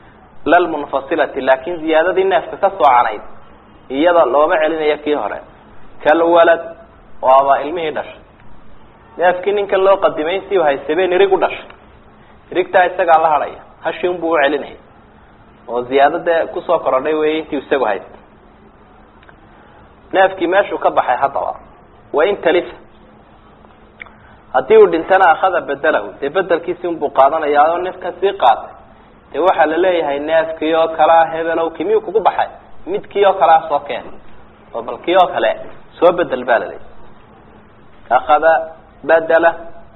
lalmunfasilati laakin ziyaadadii neefka ka soocanayd iyada looma celinayo kii hore kalwalad waaba ilmihii dhashay neefkii ninkan loo qadimay intii haysabeen irig u dhashay irigtaa isagaa la hadhaya hashi unbuu u celinaya oo ziyaado dee kusoo korodhay wey intii isagu haysta neefkii meeshuu ka baxay haddaba wain talifa haddii uu dhintana akhada bedelahu dee bedelkiisi unbuu qaadanayaa oo neefkan sii qaatay dee waxaa la leeyahay neefkii oo kalea hebelow ki miyuu kugu baxay midkii oo kalea soo keen oo bal kii oo kale soo bedel baa la leeyahy akhada bedela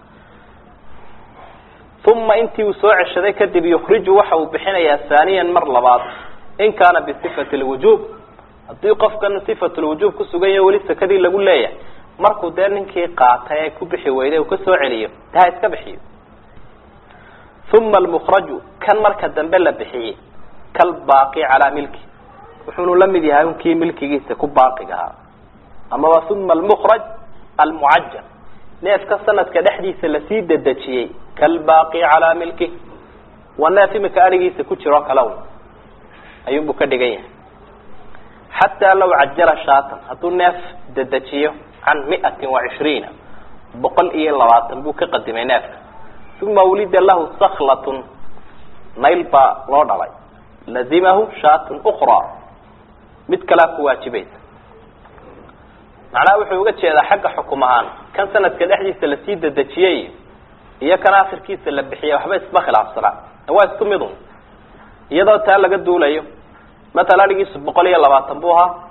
uma intii uu soo ceshaday kadib yukriju waxa uu bixinayaa haaniyan mar labaad in kaana bisifati lwujuub haddii qofkan sifat lwujuub kusugan yaho weli sakadii lagu leeyahay markuu dee ninkii qaatay ee ku bixi weyday uu kasoo celiyo de ha iska bixiyo uma almukraju kan marka dambe la bixiyey kalbaaqi calaa milki wuxuunu la mid yahay unkii milkigiisa ku baaqiga ahaa amaba uma almukraj almucajal neefka sanadka dhexdiisa lasii dedejiyey kalbaaqi calaa milki waa neef imika arigiisa ku jiroo kale un ayuunbuu ka dhigan yahay xataa law cajala shaatan hadduu neef dedejiyo can miatin wa cishriina boqol iyo labaatan buu ka qadimay neefka uma wulida lahu saklatun nayl baa loo dhalay lazimahu shaatun ukraa mid kalea ku waajibaysa macnaha wuxuu uga jeedaa xagga xukum ahaan kan sanadka dhexdiisa lasii dedejiyey iyo kan akhirkiisa la bixiyay waxba isma khilaafsanaa waa isku mid un iyadoo taa laga duulayo matala adhigiisu boqol iyo labaatan buu ahaa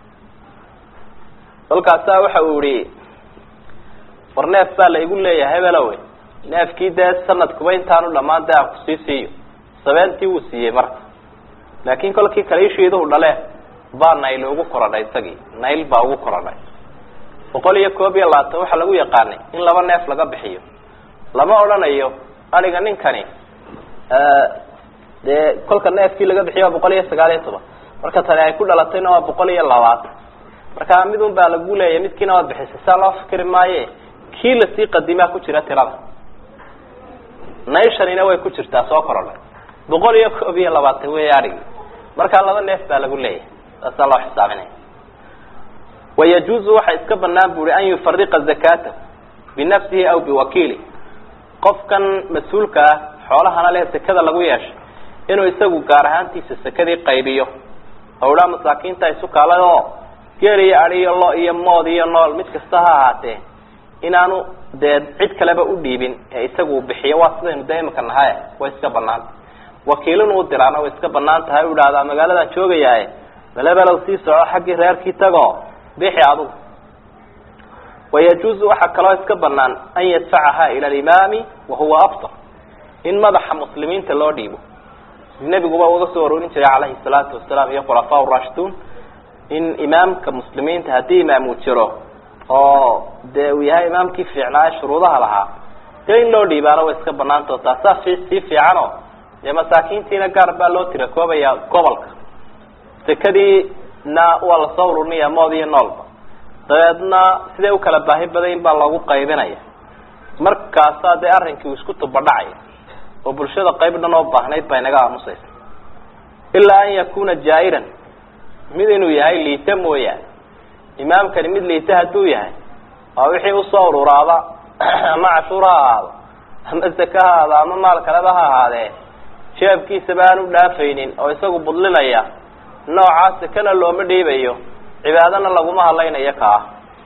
kolkaasaa waxa uu yihi war neef baa la igu leeyahay hebelowe neefkii dee sanadkuba intaanu dhamaan dee aan kusii siiyo sabeentii wuu siiyey marka laakin kolkii kaliishiiduhu dhale baa nayl ugu koradhay isagii nayl baa ugu koradhay boqol iyo koob iyo labaatan waxaa lagu yaqaanay in laba neef laga bixiyo lama odhanayo adhiga ninkani dee kolka neefkii laga bixiyo waa boqol iyo sagaal iyo toban marka tani ay ku dhalatayna waa boqol iyo labaatan marka mid un baa lagu leeyahy midkiina waad bixisay saa loo fikri maaye kii lasii qadimaa ku jira tirada nayshanina way ku jirtaa soo korodhay boqol iyo koob iyo labaatan wey adhigi markaa laba neef baa lagu leeyahay saasaa loo xisaabinaya wayajuuzu waxa iska banaan bu uhi an yufariqa zakatahu binafsihi aw biwakiili qofkan mas-uulka ah xoolahana leh sekada lagu yeeshay inuu isagu gaar ahaantiisa sekadii qaybiyo oo idhaa masaakiinta isu kaalay oo geel iyo adi iyo lo iyo mood iyo nool mid kasta ha ahaatee inaanu dee cid kaleba u dhiibin ee isagu bixiyo waa sidaynu dee imika nahay way iska banaanta wakiilin uu diraana way iska banaan tahay u idhahdaa magaaladan joogayaaye belebelow sii soco xaggii reerkii tago bixi adugu wayajuuzu waxaa kaloo iska banaan an yadfacaha ila alimaami wahuwa aftar in madaxa muslimiinta loo dhiibo nebiguba uga soo aroorin jiray calayhi salaatu wasalaam iyo khulafaa rashiduun in imaamka muslimiinta haddii imaam uu jiro oo dee uu yahay imaamkii fiicnaa ee shuruudaha lahaa dee in loo dhiibaano way iska banaantao taasaa fi sii fiicano dee masaakiintiina gaar baa loo tira koobaya gobolka sekadiina waa lasoo ururinaya mood iyo noolba dabeedna siday u kala baahi badayn baa loogu qaybinaya markaasaa dee arrinkii uu isku tubadhacaya oo bulshada qayb dhan oo baahnayd baa inaga aamusaysa ilaa an yakuna jaa'iran mid inuu yahay liita mooyaane imaamkani mid liita hadduu yahay waa wixii usoo ururaaba ama cashuur ha ahaado ama zaka ha ahaado ama maal kaleba ha ahaadee jeebkiisaba aan u dhaafaynin oo isagu budlinaya noocaa sakana looma dhiibayo cibaadana laguma hadlaynayo ka ah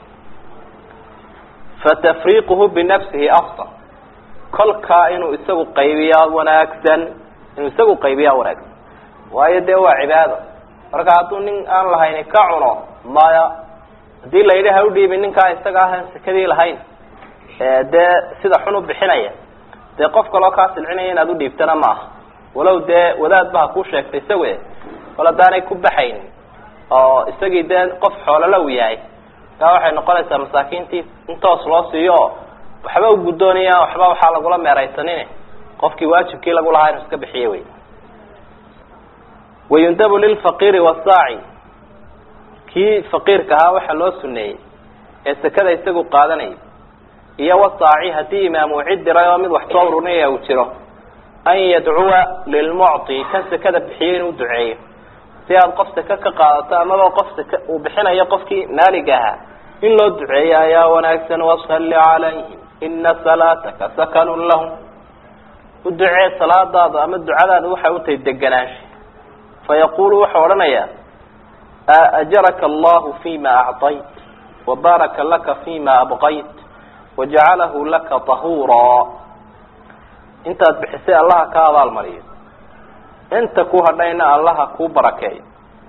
fatafriiquhu binafsihi afsal kolkaa inuu isagu qaybiyaa wanaagsan inuu isagu qaybiyaa wanaagsan waayo dee waa cibaado marka hadduu nin aan lahayn ka cuno maya haddii la yidhi ha u dhiibin ninkaa isaga ahan sekadii lahayn dee sida xun u bixinaya dee qof kaloo kaa silcinaya inaad u dhiibtana ma aha walow dee wadaadba ha kuu sheegtay isague kol haddaanay ku baxayn oo isagii dee qof xoolala u yahay kaa waxay noqonaysaa masaakiintii in toos loo siiyo oo waxba u guddoonaya waxba waxaa lagula meeraysanin qofkii waajibkii lagu lahaa inu iska bixiye wey wayundabu lilfaqiiri wasaaci kii faqiirka ahaa waxaa loo suneeyey ee sekada isagu qaadanayay iyo wasaaci haddii imaam uu cid diray oo mid wax soo ururinaya uu jiro an yadcuwa lilmucطi kan sekada bixiyo inuu duceeyo si aad qof seke ka qaadato amaba qof seke uu bixinayo qofkii maaliga ahaa in loo duceeyo ayaa wanaagsan wasalli calayhim ina salaataka sakanun lahum u ducee salaadaada ama ducadaada waxay u tahay deganaansha fayaqulu wuxuu odhanayaa ajaraka allahu fima acطayt wabaaraka laka fima abqayt wajacalahu laka tahuuraa intaad bixisay allaha ka abaalmariyo inta ku hadhayna allaha kuu barakeeyo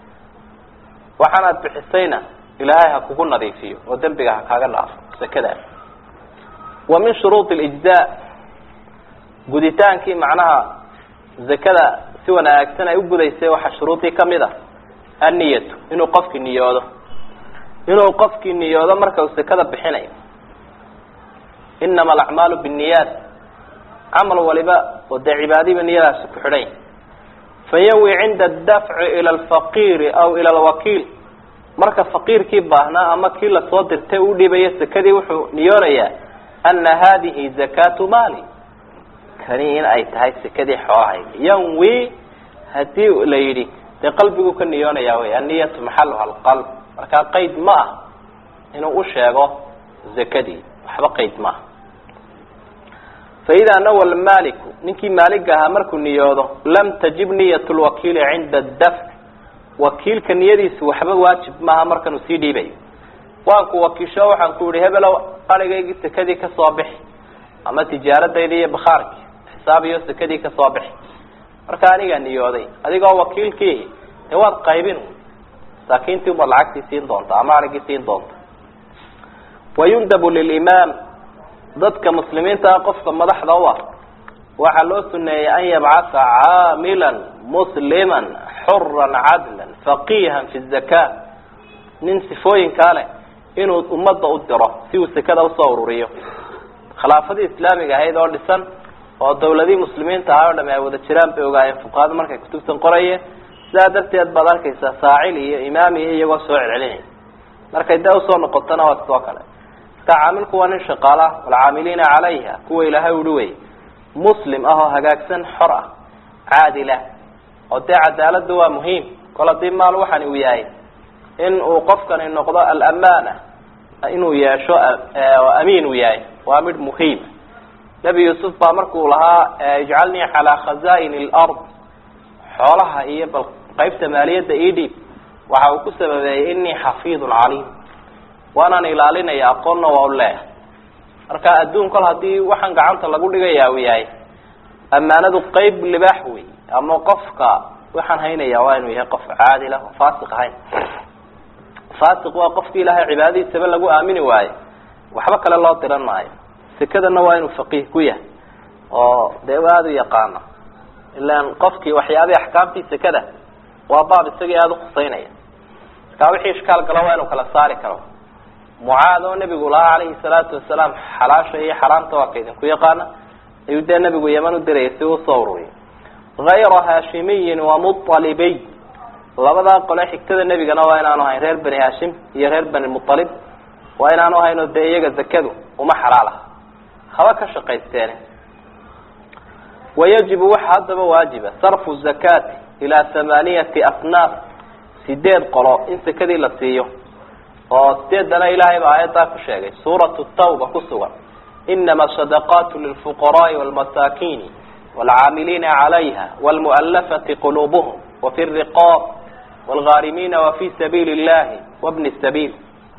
waxaanaad bixisayna ilaahay ha kugu nadiifiyo oo dembiga ha kaaga dhaafo sekadaas wa min shuruudi اlijzaa guditaankii macnaha zakada si wanaagsan ay u gudaysay waxaa shuruudii kamid a anniyatu inuu qofkii niyoodo inuu qofkii niyoodo marka uu sekada bixinayo inama alacmaalu binniyaat camal waliba oo dee cibaadiba niyadaasi ku xidhan yahy fayanwi cinda adafci ila alfaqiiri aw ila alwakiil marka faqiirkii baahnaa ama kii lasoo dirtay u dhibayo sekadii wuxuu niyoonayaa ana hadihi zakatu maali kani in ay tahay sekadii xoolahayga yanwi hadii la yidhi dee qalbiguu ka niyoonaya wey anniyatu maxaluha alqalb markaa qayd ma ah inuu u sheego zakadii waxba qayd maaha faida nawa lmaaliku ninkii maaliga ahaa markuu niyoodo lam tajib niyat lwakiili cinda dafc wakiilka niyadiisu waxba waajib maaha markanuu sii dhiibayo waan ku wakiisho waxaan ku yihi hebelow arigaygii sekadii kasoo bixi ama tijaaradayda iyo bakhaarkii xisaabiyo sekadii kasoo bixi marka anigaa niyooday adigoo wakiilkii dee waad qaybin masaakiintii umaad lacagtii siin doonta ama arigii siin doonta wayundabu lilimaam dadka muslimiinta ah qofka madaxda u ah waxaa loo suneeyey an yabcatha caamilan musliman xuran cadlan faqihan fi zaka nin sifooyinkaa leh inuu ummadda u diro si uu sekada usoo ururiyo khilaafadii islaamiga ahayd oo dhisan oo dawladii muslimiinta ahaa o dham ay wada jiraan bay ogaayeen fuqahada markay kutubtan qorayeen sidaa darteed baad arkaysaa saacil iyo imaam iyo iyagoo soo celcelinaya markay dee usoo noqotona waa sidoo kale marka caamilku waa nin shaqaala walcaamiliina calayha kuwa ilaahay uhi wey muslim ah oo hagaagsan xor ah caadila oo dee cadaalada waa muhiim kol hadii maal waxani uu yahay in uu qofkani noqdo alamaana inuu yeesho amiin uu yahay waa mid muhiim nebi yuusuf baa markuu lahaa ijcalnii calaa khaza'in lard xoolaha iyo bal qaybta maaliyadda ii dhiib waxa uu ku sababeeyey inii xafiidun caliim waanaan ilaalinaya aqoonna waa u leeyahay marka adduun kol hadii waxaan gacanta lagu dhigaya uu yahay ammaanadu qeyb libaax wey ama qofka waxaan haynaya waa inuu yahay qof caadila oo faasiq ahayn faasiq waa qofki ilaahay cibaadadiisaba lagu aamini waayo waxba kale loo diran maayo sekadana waa inuu faqiih ku yahay oo dee aada u yaqaano ilaan qofkii waxyaabihii axkaamtii sekada waa baab isagii aada ukhuseynaya markaa wixii ishkaal galo waa inuu kala saari karo mucaad oo nebigu lahaa calayhi salaatu wasalaam xalaasha iyo xaraamta waa ka idinku yaqaana ayuu dee nebigu yeman u dirayay si uu soo ururiyo hayra haashimiyin wa mualibiy labadaa qole xigtada nebigana waa inaanu ahayn reer bani haashim iyo reer bani mualib waa inaanu ahayn oo dee iyaga zakadu uma xalaal aha haba ka shaqaysteene wayajibu waxa haddaba waajiba sarfu zakaati ilaa thamaniyati asnaaf sideed qolo in sekadii la siiyo oo sideedana ilaahay baa aayaddaa ku sheegay suuratu tawba ku sugan inama sadaqaatu lilfuqaraai walmasaakiini waalcaamiliina calayha waalmu'alafati quluubuhum wafi riqaab waalghaarimiina wafi sabiili illahi wabni sabiil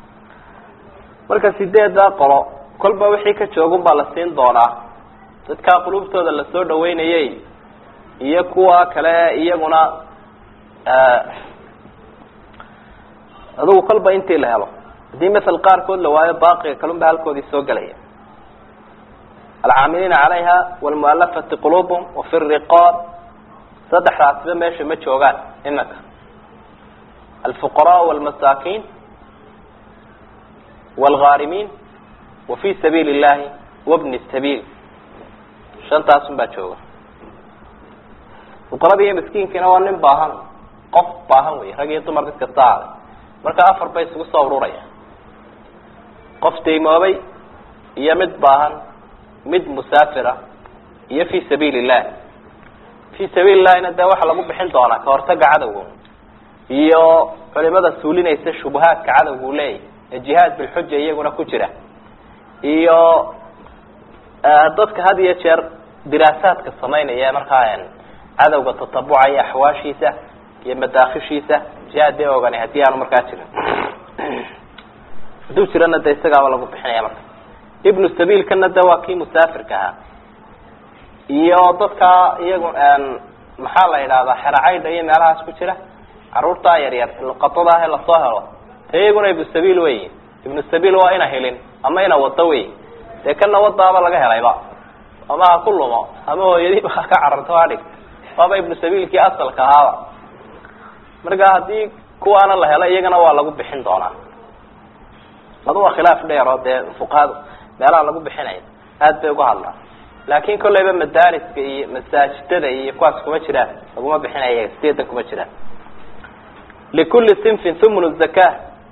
marka sideedaa qolo kolba wixii ka joogun baa la siin doonaa dadkaa qulubtooda lasoo dhaweynayay iyo kuwa kale iyaguna adugu kolba intii la helo haddii masel qaarkood la waayo baaqiga kalun ba halkoodii soo gelaya alcaamiliina calayha waalmu'alafati quluubhum wafi riqaab saddexdaasiba meesha ma joogaan iminka alfuqaraa walmasaakiin waalghaarimiin wafi sabiili illahi wabni sabiil shantaasun baa jooga fuqarada iyo miskiinkiina waa nin baahan qof baahan wey rag iyo dumar mid kasta ahaaday marka afar bay isugu soo ururaya qof daymoobay iyo mid baahan mid musaafira iyo fi sabiili illah fii sabiili llahina dee waxaa lagu bixin doonaa ka hortaga cadowga iyo culimada suulinaysa shubahaadka cadowga u leeyahy ee jihaad bilxuja iyaguna ku jira iyo dadka had iyo jeer diraasaadka samaynaya markaa cadowga tatabucaya axwaashiisa iyo madaakishiisa jihaad dee ogani haddii aanu markaa jirin hadduu jirana de isagaaba lagu bixinaya marka ibnu sabiilkana de waa kii musaafirka ahaa iyo dadka iyagu maxaa la yidhahdaa xeracaydha iyo meelahaas ku jira caruurtaa yaryar luqadada ah ee lasoo helo de iyaguna ibnu sabiil wey ibnu sabiil waa ina helin ama ina wado wey dee kana wadaaba laga helayba ama ha ku lumo ama hooyadiiba ha ka cararto ha dhig waaba ibnu sabiilkii asalka ahaaba marka haddii kuwaana la helo iyagana waa lagu bixin doonaa laba waa khilaaf dheer oo dee fuqahadu meelaha lagu bixinayo aad bay uga hadlaan laakin kolleyba madaariska iyo masaajidada iyo kuwaas kuma jiraan laguma bixinaya sideedan kuma jiraan likulli sinfin thumun zaka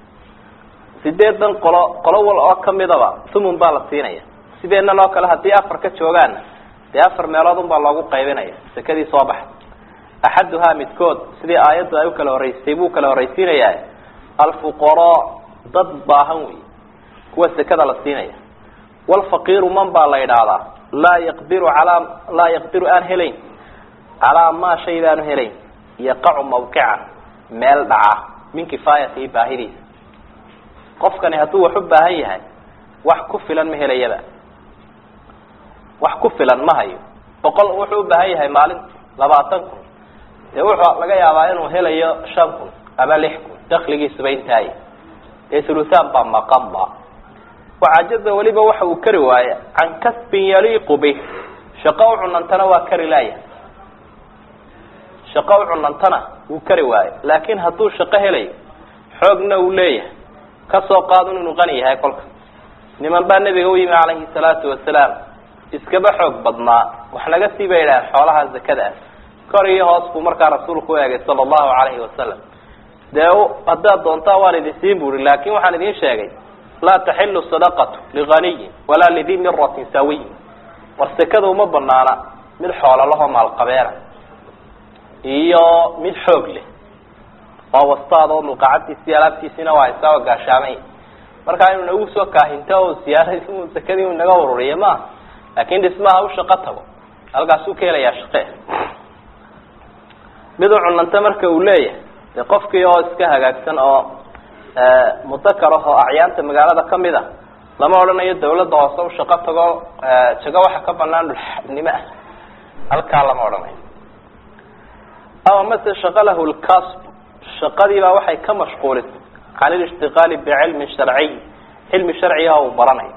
sideedan qolo qolo wal oo kamidaba thumun baa la siinaya sideenan oo kale haddii afar ka joogaanna dee afar meelood un baa loogu qaybinaya sakadii soo baxa axaduhaa midkood sidii aayaddu ay ukala horeysay buu kala horreysiinayaa alfuqaraa dad baahan wey kuwa sekada la siinaya walfaqiiru man baa la idhaahdaa laa yaqdiru alaa laa yaqdiru aan helayn calaa maa shay baanu helayn yaqacu mawqican meel dhaca min kifaayatihi baahidiisa qofkani hadduu wax u baahan yahay wax ku filan ma helayaba wax ku filan ma hayo boqol wuxuu u baahan yahay maalinti labaatan kun dee wuxuu laga yaabaa inuu helayo shan kun ama lix kun dakligiisuba intaaye dee thuluthaan baa maqanba wacajaza weliba waxa uu kari waaye can kasbin yaliiqu bih shaqo u cunantana waa kari laaya shaqo u cunantana wuu kari waayo laakin hadduu shaqo helayo xoogna uu leeyahay kasoo qaadun inuu qani yahay kolka niman baa nebiga u yimi calayhi salaatu wasalaam iskaba xoog badnaa wax naga sii bay idhaaheen xoolaha zakada ah kor iyo hoos buu markaa rasuulku u eegay sala allahu calayhi wasalam dee haddaad doontaa waan idin siin buri laakin waxaan idin sheegay laa taxilu sadaqatu liganiyin walaa lidii miratin sawiyin war sekada uma banaana mid xoololahoo maalqabeena iyo mid xoog leh oo wastaad oo mulqacadtiisi alaabtiisina waa isaao gaashaamay markaa inuu nagu soo kaahinto o siyaarad sekadii u naga ururiya maaha laakin dhismaha u shaqo tago halkaasuu ka helayaa shaqe mid u cunanta marka uu leeyahay dee qofkii oo iska hagaagsan oo mudakar ah oo acyaanta magaalada kamid a lama odhanayo dawladda hoose u shaqo tago jago waxa ka banaan dhulnimo ah halkaa lama odhanayo aw mase shaqalahu lkasb shaqadiibaa waxay ka mashquulisay can ilishtiqaali bicilmin sharciy cilmi sharciga uu baranayo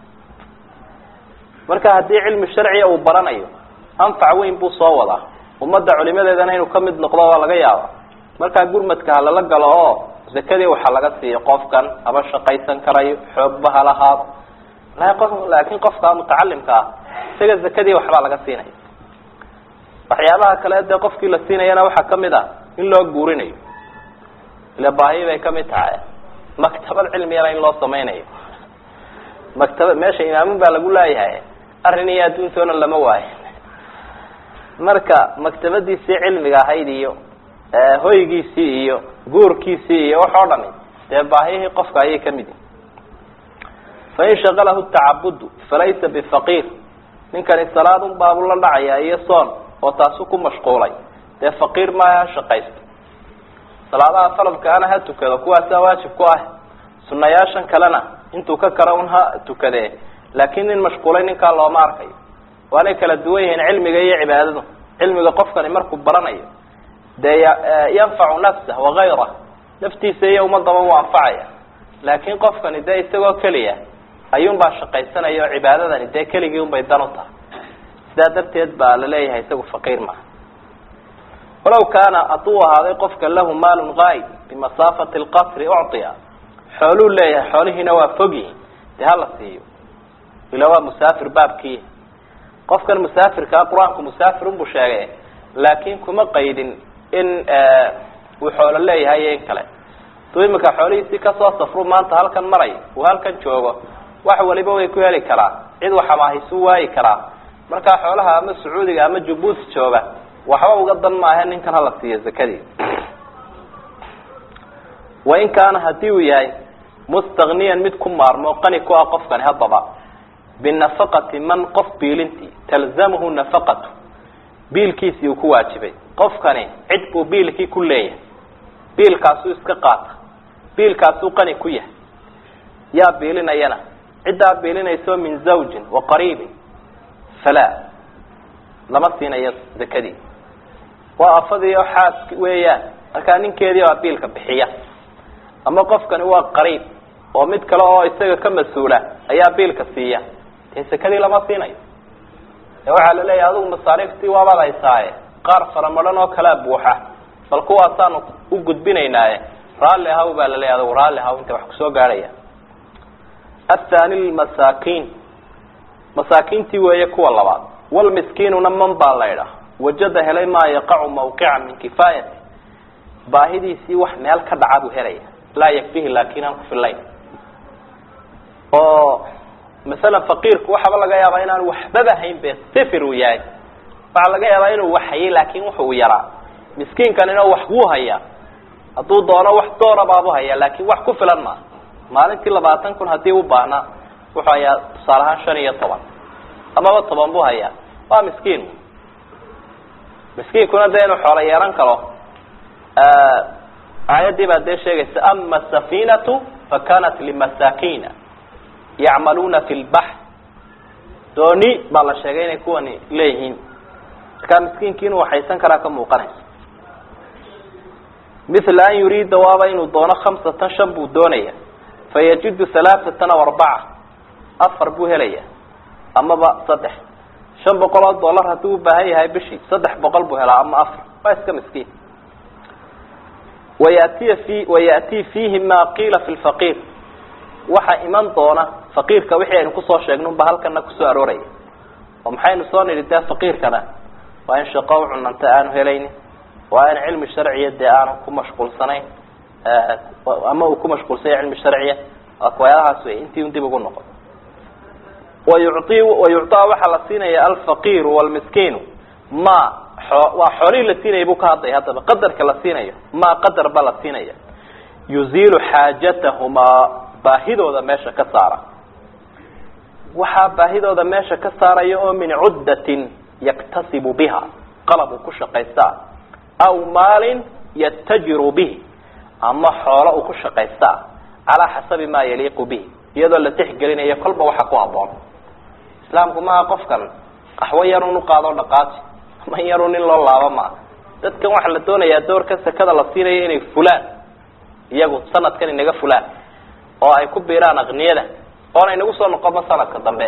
marka haddii cilmi sharciga uu baranayo anfac weyn buu soo wadaa ummadda culimadeedana inuu kamid noqdo waa laga yaaba markaa gurmadka ha lala galo oo zakadii waxaa laga siiyo qofkan haba shaqaysan karayo xoogba ha lahaado laakin qofka mutacalimka ah isaga zakadii waxbaa laga siinaya waxyaabaha kale dee qofkii la siinayana waxaa kamid ah in loo guurinayo ila baahi bay kamid tahay maktabad cilmiyana in loo samaynayo maktaba meesha imaamun baa lagu leeyahay arrin iyo adduuntoona lama waayo marka maktabadiisii cilmiga ahayd iyo hoygiisii iyo guurkiisii iyo wax oo dhami dee baahiyihii qofka ayay kamid yihin fain shaqalahu tacabudu falaysa bifaqiir ninkani salaadun baabu la dhacaya iyo soon oo taasu ku mashquulay dee faqiir maaha ha shaqaysto salaadaha falabkaana ha tukado kuwaasaa waajib ku ah sunayaashan kalena intuu ka kara un ha tukadee laakin nin mashquulay ninkaa looma arkayo waanay kala duwan yihiin cilmiga iyo cibaadadu cilmiga qofkani markuu baranayo dee yanfacu nafsah wagayrah naftiisa iyo ummadaba uu anfacaya laakin qofkani dee isagoo keliya ayuunbaa shaqaysanaya oo cibaadadani dee keligii unbay dan u tahay sidaa darteed baa laleeyahay isagu faqiir maaha walaw kaana hadduu ahaaday qofka lahu maalun gaayb bimasaafati lqasri ucطiya xooluu leeyahay xoolihiina waa fogyihin dee hala siiyo ila waa musaafir baabkii qofkan musaafirkaa qur-aanku musaafir unbuu sheegay laakin kuma qaydin in uu xoolo leeyahay iyo in kale duu imika xoolihiisii kasoo safru maanta halkan maray uu halkan joogo wax waliba way ku heli karaa cid waxamaahisu waayi karaa markaa xoolaha ama sacuudiga ama jabuuti jooga waxba uga dan maahe ninkan hala siiyo zakadii wain kaana hadii uu yahay mustagniyan mid ku maarmo qani ku ah qofkani haddaba binafaqati man qof biilintii talzamhu nafaqatu biilkiisii uu ku waajibay qofkani cid buu biilkii ku leeyahay biilkaasuu iska qaata biilkaasuu qani ku yahay yaa biilinayana ciddaa biilinayso min zawjin wa qariibin falaa lama siinayo zakadii waa afadii oo xaas weeyaan markaa ninkeedii baa biilka bixiya ama qofkani waa qariib oo mid kale oo isaga ka mas-uula ayaa biilka siiya dee sakadii lama siinayo e waxaa la leeyahay adigu masaariiftii waabaad haysaaye qaar faramadhan oo kalea buuxa bal kuwaasaanu u gudbinaynaaye raalli ahaw baa la leeyahy adigu raalli ahaw inta wax kusoo gaadhaya athani lmasaakiin masaakiintii weeye kuwa labaad walmiskiinuna man baa laydhah wajada helay maa yaqacu mawqica min kifaayati baahidiisii wax meel ka dhaca buu helaya laa yakfihi laakin aan ku filayn oo masalan faqiirku waxaaba laga yaabaa inaan waxbaba hayn be sifir uu yahay waxaa laga yaabaa inuu wax hayay laakin wuxuu yaraa miskiinkanina wax wuu hayaa hadduu doono wax doora baabu hayaa laakin wax ku filan maaha maalintii labaatan kun haddii u baahnaa wuxuu hayaa tusaale ahaan shan iyo toban amaba toban buu hayaa waa miskiin miskiinkuna dee inuu xoolo yeelan karo aayaddii baa dee sheegaysa ama safinatu fakanat limasakina yacmaluuna fi lbaxr dooni baa la sheegay inay kuwani leeyihiin markaa miskiinkii inuu waxaysan karaa ka muuqanaysa mila an yuriida waaba inuu doono khamsatan shan buu doonaya fayajidu halaaثatan aw arbaca afar buu helaya amaba saddex shan boqol oo dollar haddii u baahan yahay bishii saddex boqol buu helaa ama afar waa iska miskiin wayatiya fi wayatii fiihi ma qiila fi lfaqiir waxaa iman doona faqiirka wixii aynu kusoo sheegnay unba halkana kusoo arooraya oo maxaynu soo nidhi dee faqiirkana waa in shaqo u cunanta aanu helaynin waa in cilmi sharciya dee aanu ku mashquulsanayn ama uu ku mashquulsanya cilmi sharciya wayaalahaas wey intii un dib ugu noqon wayuci wayucطaa waxaa la siinaya alfaqiiru wlmiskiinu ma waa xoolihii la siinaya buu ka hadlaya haddaba qadarka la siinayo ma qadar ba la siinaya yuziilu xaajatahumaa baahidooda meesha ka saara waxaa baahidooda meesha ka saaraya oo min cuddatin yaktasibu biha qalab uu ku shaqaystaa aw maalin yatajiru bihi ama xoolo uu ku shaqaystaa calaa xasabi ma yaliiqu bihi iyadoo la tixgelinayo kolba waxa ku haboon islaamku maaha qofkan qaxwo yarun uqaado dhaqaaji ama yarun in loo laabo maaha dadkan waxaa la doonayaa doorka sakada la siinayo inay fulaan iyagu sanadkan inaga fulaan oo ay ku biiraan aqniyada oona inagu soo noqono sanadka dambe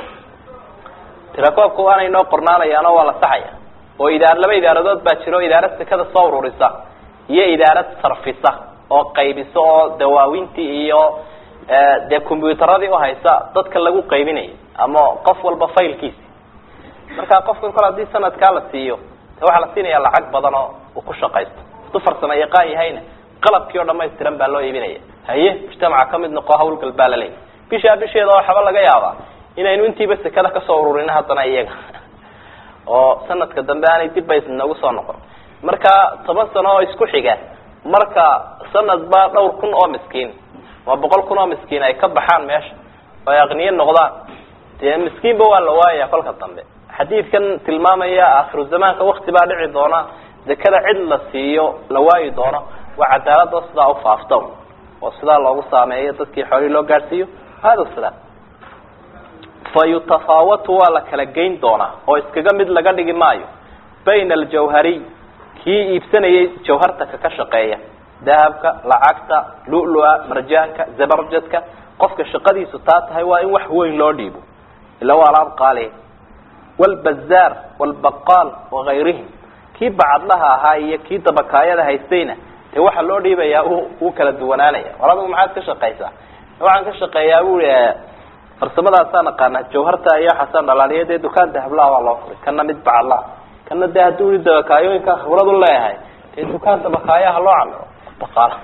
tirakoobka waana inoo qornaanayaanoo waa la saxaya oo idaar laba idaaradood baa jira oo idaarad sekada soo ururisa iyo idaarad sarfisa oo qaybisa oo dawaawintii iyo dee combyuutaradii uhaysa dadka lagu qaybinayo ama qof walba faylkiisi marka qofkan kol hadii sanadkaa la siiyo de waxaa la siinaya lacag badan oo uu ku shaqaysto haduu farsamo yaqaan yahayna qalabkii oo dhamaystiran baa loo iibinaya haye mujtamaca kamid noqo hawlgal baa laleeyahy bishaa bisheeda waxaba laga yaabaa inaynu intiiba sekada kasoo ururino haddana iyaga oo sanadka dambe aanay dibba nagu soo noqon marka toban sano oo isku xiga marka sanadba dhowr kun oo miskiin ama boqol kun oo miskiin ay ka baxaan meesha oo ay aqniye noqdaan dee miskiinba waa la waayaya kolka dambe xadiidkan tilmaamaya akhiru zamaanka wakti baa dhici doona zakada cid la siiyo la waayi doono waa cadaalad oo sidaa ufaafta oo sidaa loogu saameeyo dadkii xoolihii loo gaadhsiiyo hada sidaa fa yutafaawatu waa la kala geyn doonaa oo iskaga mid laga dhigi maayo bayna aljawhariy kii iibsanayay jawhartaka ka shaqeeya dahabka lacagta lu-lua marjaanka zabarjadka qofka shaqadiisu taa tahay waa in wax weyn loo dhiibo ila waa alaab qaali wlbazaar wlbaqaal wagayrihim kii bacadlaha ahaa iyo kii dabakaayada haystayna dee waxaa loo dhiibayaa uu kala duwanaanaya war adigu maxaad ka shaqaysaa waxaan ka shaqeeyaa bui farsamadaasaan aqaana jawharta iyo waxaasaan dhalaaliya dee dukaan dahablaha waa loo furay kana mid bacadlaha kana dee hadduu i dabakaayooyinka khibrad u leeyahay dee dukaan dabakaayaha loo camiro baqaal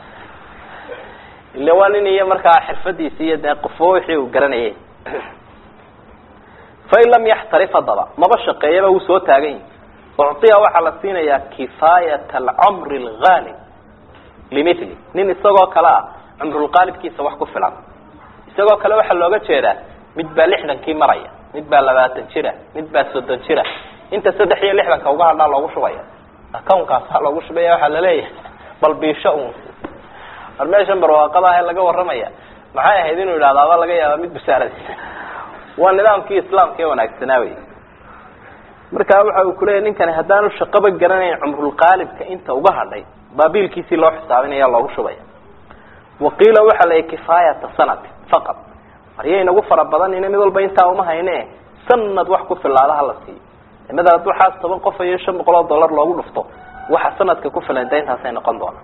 ila waa nin iyo markaa xirfadiisi iyo dee qofo wixii uu garanayay fain lam yaxtarif haddaba maba shaqeeyaba wuu soo taagan yahi ucطiya waxaa la siinayaa kifaayat alcumri alghaalib limithli nin isagoo kale ah cumrulqaalibkiisa wax ku filan isagoo kale waxaa looga jeedaa mid baa lixdankii maraya mid baa labaatan jira mid baa soddon jira inta saddex iyo lixdanka uga hadhaa loogu shubaya accountkaasaa loogu shubaya waxaa laleeyahay bal biisho un war meeshan barwaaqada ah ee laga warramaya maxay ahayd inuu yidhahdo aba laga yaaba mid busaaradiisa waa nidaamkii islaamka ee wanaagsanaa wey marka waxa uu kuleeyahy ninkani haddaanu shaqaba garanayn cumrulqaalibka inta uga hadhay baabiilkiisii loo xisaabinaya loogu shubaya waqiila waxaa la kifaayata sanati faqad maryay nagu fara badanina mid walba intaa uma hayne sanad wax ku filaada hala siiyo mada hadduu xaas toban qof iyo shan boqol oo dollar loogu dhufto waxa sanadka ku filan da intaasay noqon doonaa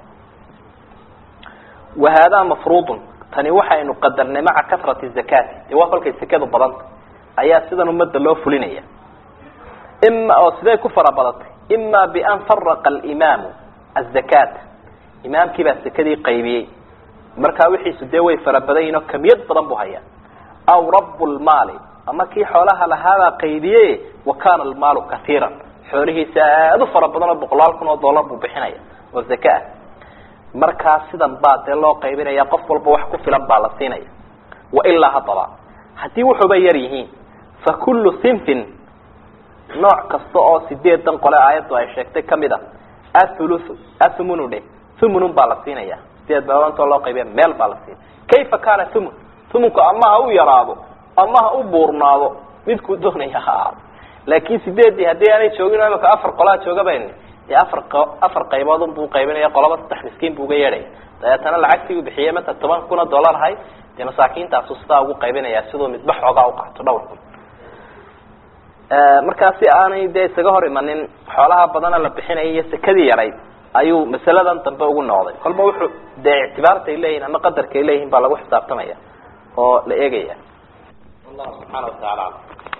wa haadaa mafruudun tani waxaynu qadarnay maca kasrati zakati dee waa kolkay sekadu badanta ayaa sidan ummadda loo fulinaya ima oo siday ku fara badatay ima bian faraqa alimaamu azakata imaamkii baa sekadii qaybiyey markaa wixiisu dee way fara badan yihin oo kamiyad badan buu hayaa aw rabu lmaali ama kii xoolaha lahaabaa qaybiye wa kana almaalu kaiiran xoolihiisa aad u fara badan oo boqolaal kun oo dollar buu bixinaya oo zaka ah markaa sidan baa dee loo qaybinaya qof walba wax ku filan baa la siinaya wailaa haddaba haddii wuxuuba yar yihiin fa kullu sinfin nooc kasta oo sideedan qole aayaddu ay sheegtay kamid a athuluthu athumunu dhe thumunun baa la siinaya sideed baabantoo loo qaybiya meel baa la siinaya kayfa kana thumun thumunku ama ha u yaraado ama ha u buurnaado midkuu doonaya ha aado laakin sideedii haddii aanay joogin o imaka afar qolaa joogaban dee afar afar qayboodun buu qaybinaya qolaba saddex miskiin buu uga yeedhaya dabeetana lacagtii uu bixiyey mata toban kun oo dollar ahay dee masaakiintaasu sidaa ugu qaybinaya siduu midba xoogaa uqaato dhowr kun markaa si aanay dee isaga hor imanin xoolaha badana la bixinaya iyo sekadii yarayd ayuu masaladan dambe ugu noqday kolba wuxuu dee ictibaartay leeyihin ama qadarkay leeyihin baa lagu xisaabtamaya oo la eegaya wallahu subxaana wataala alam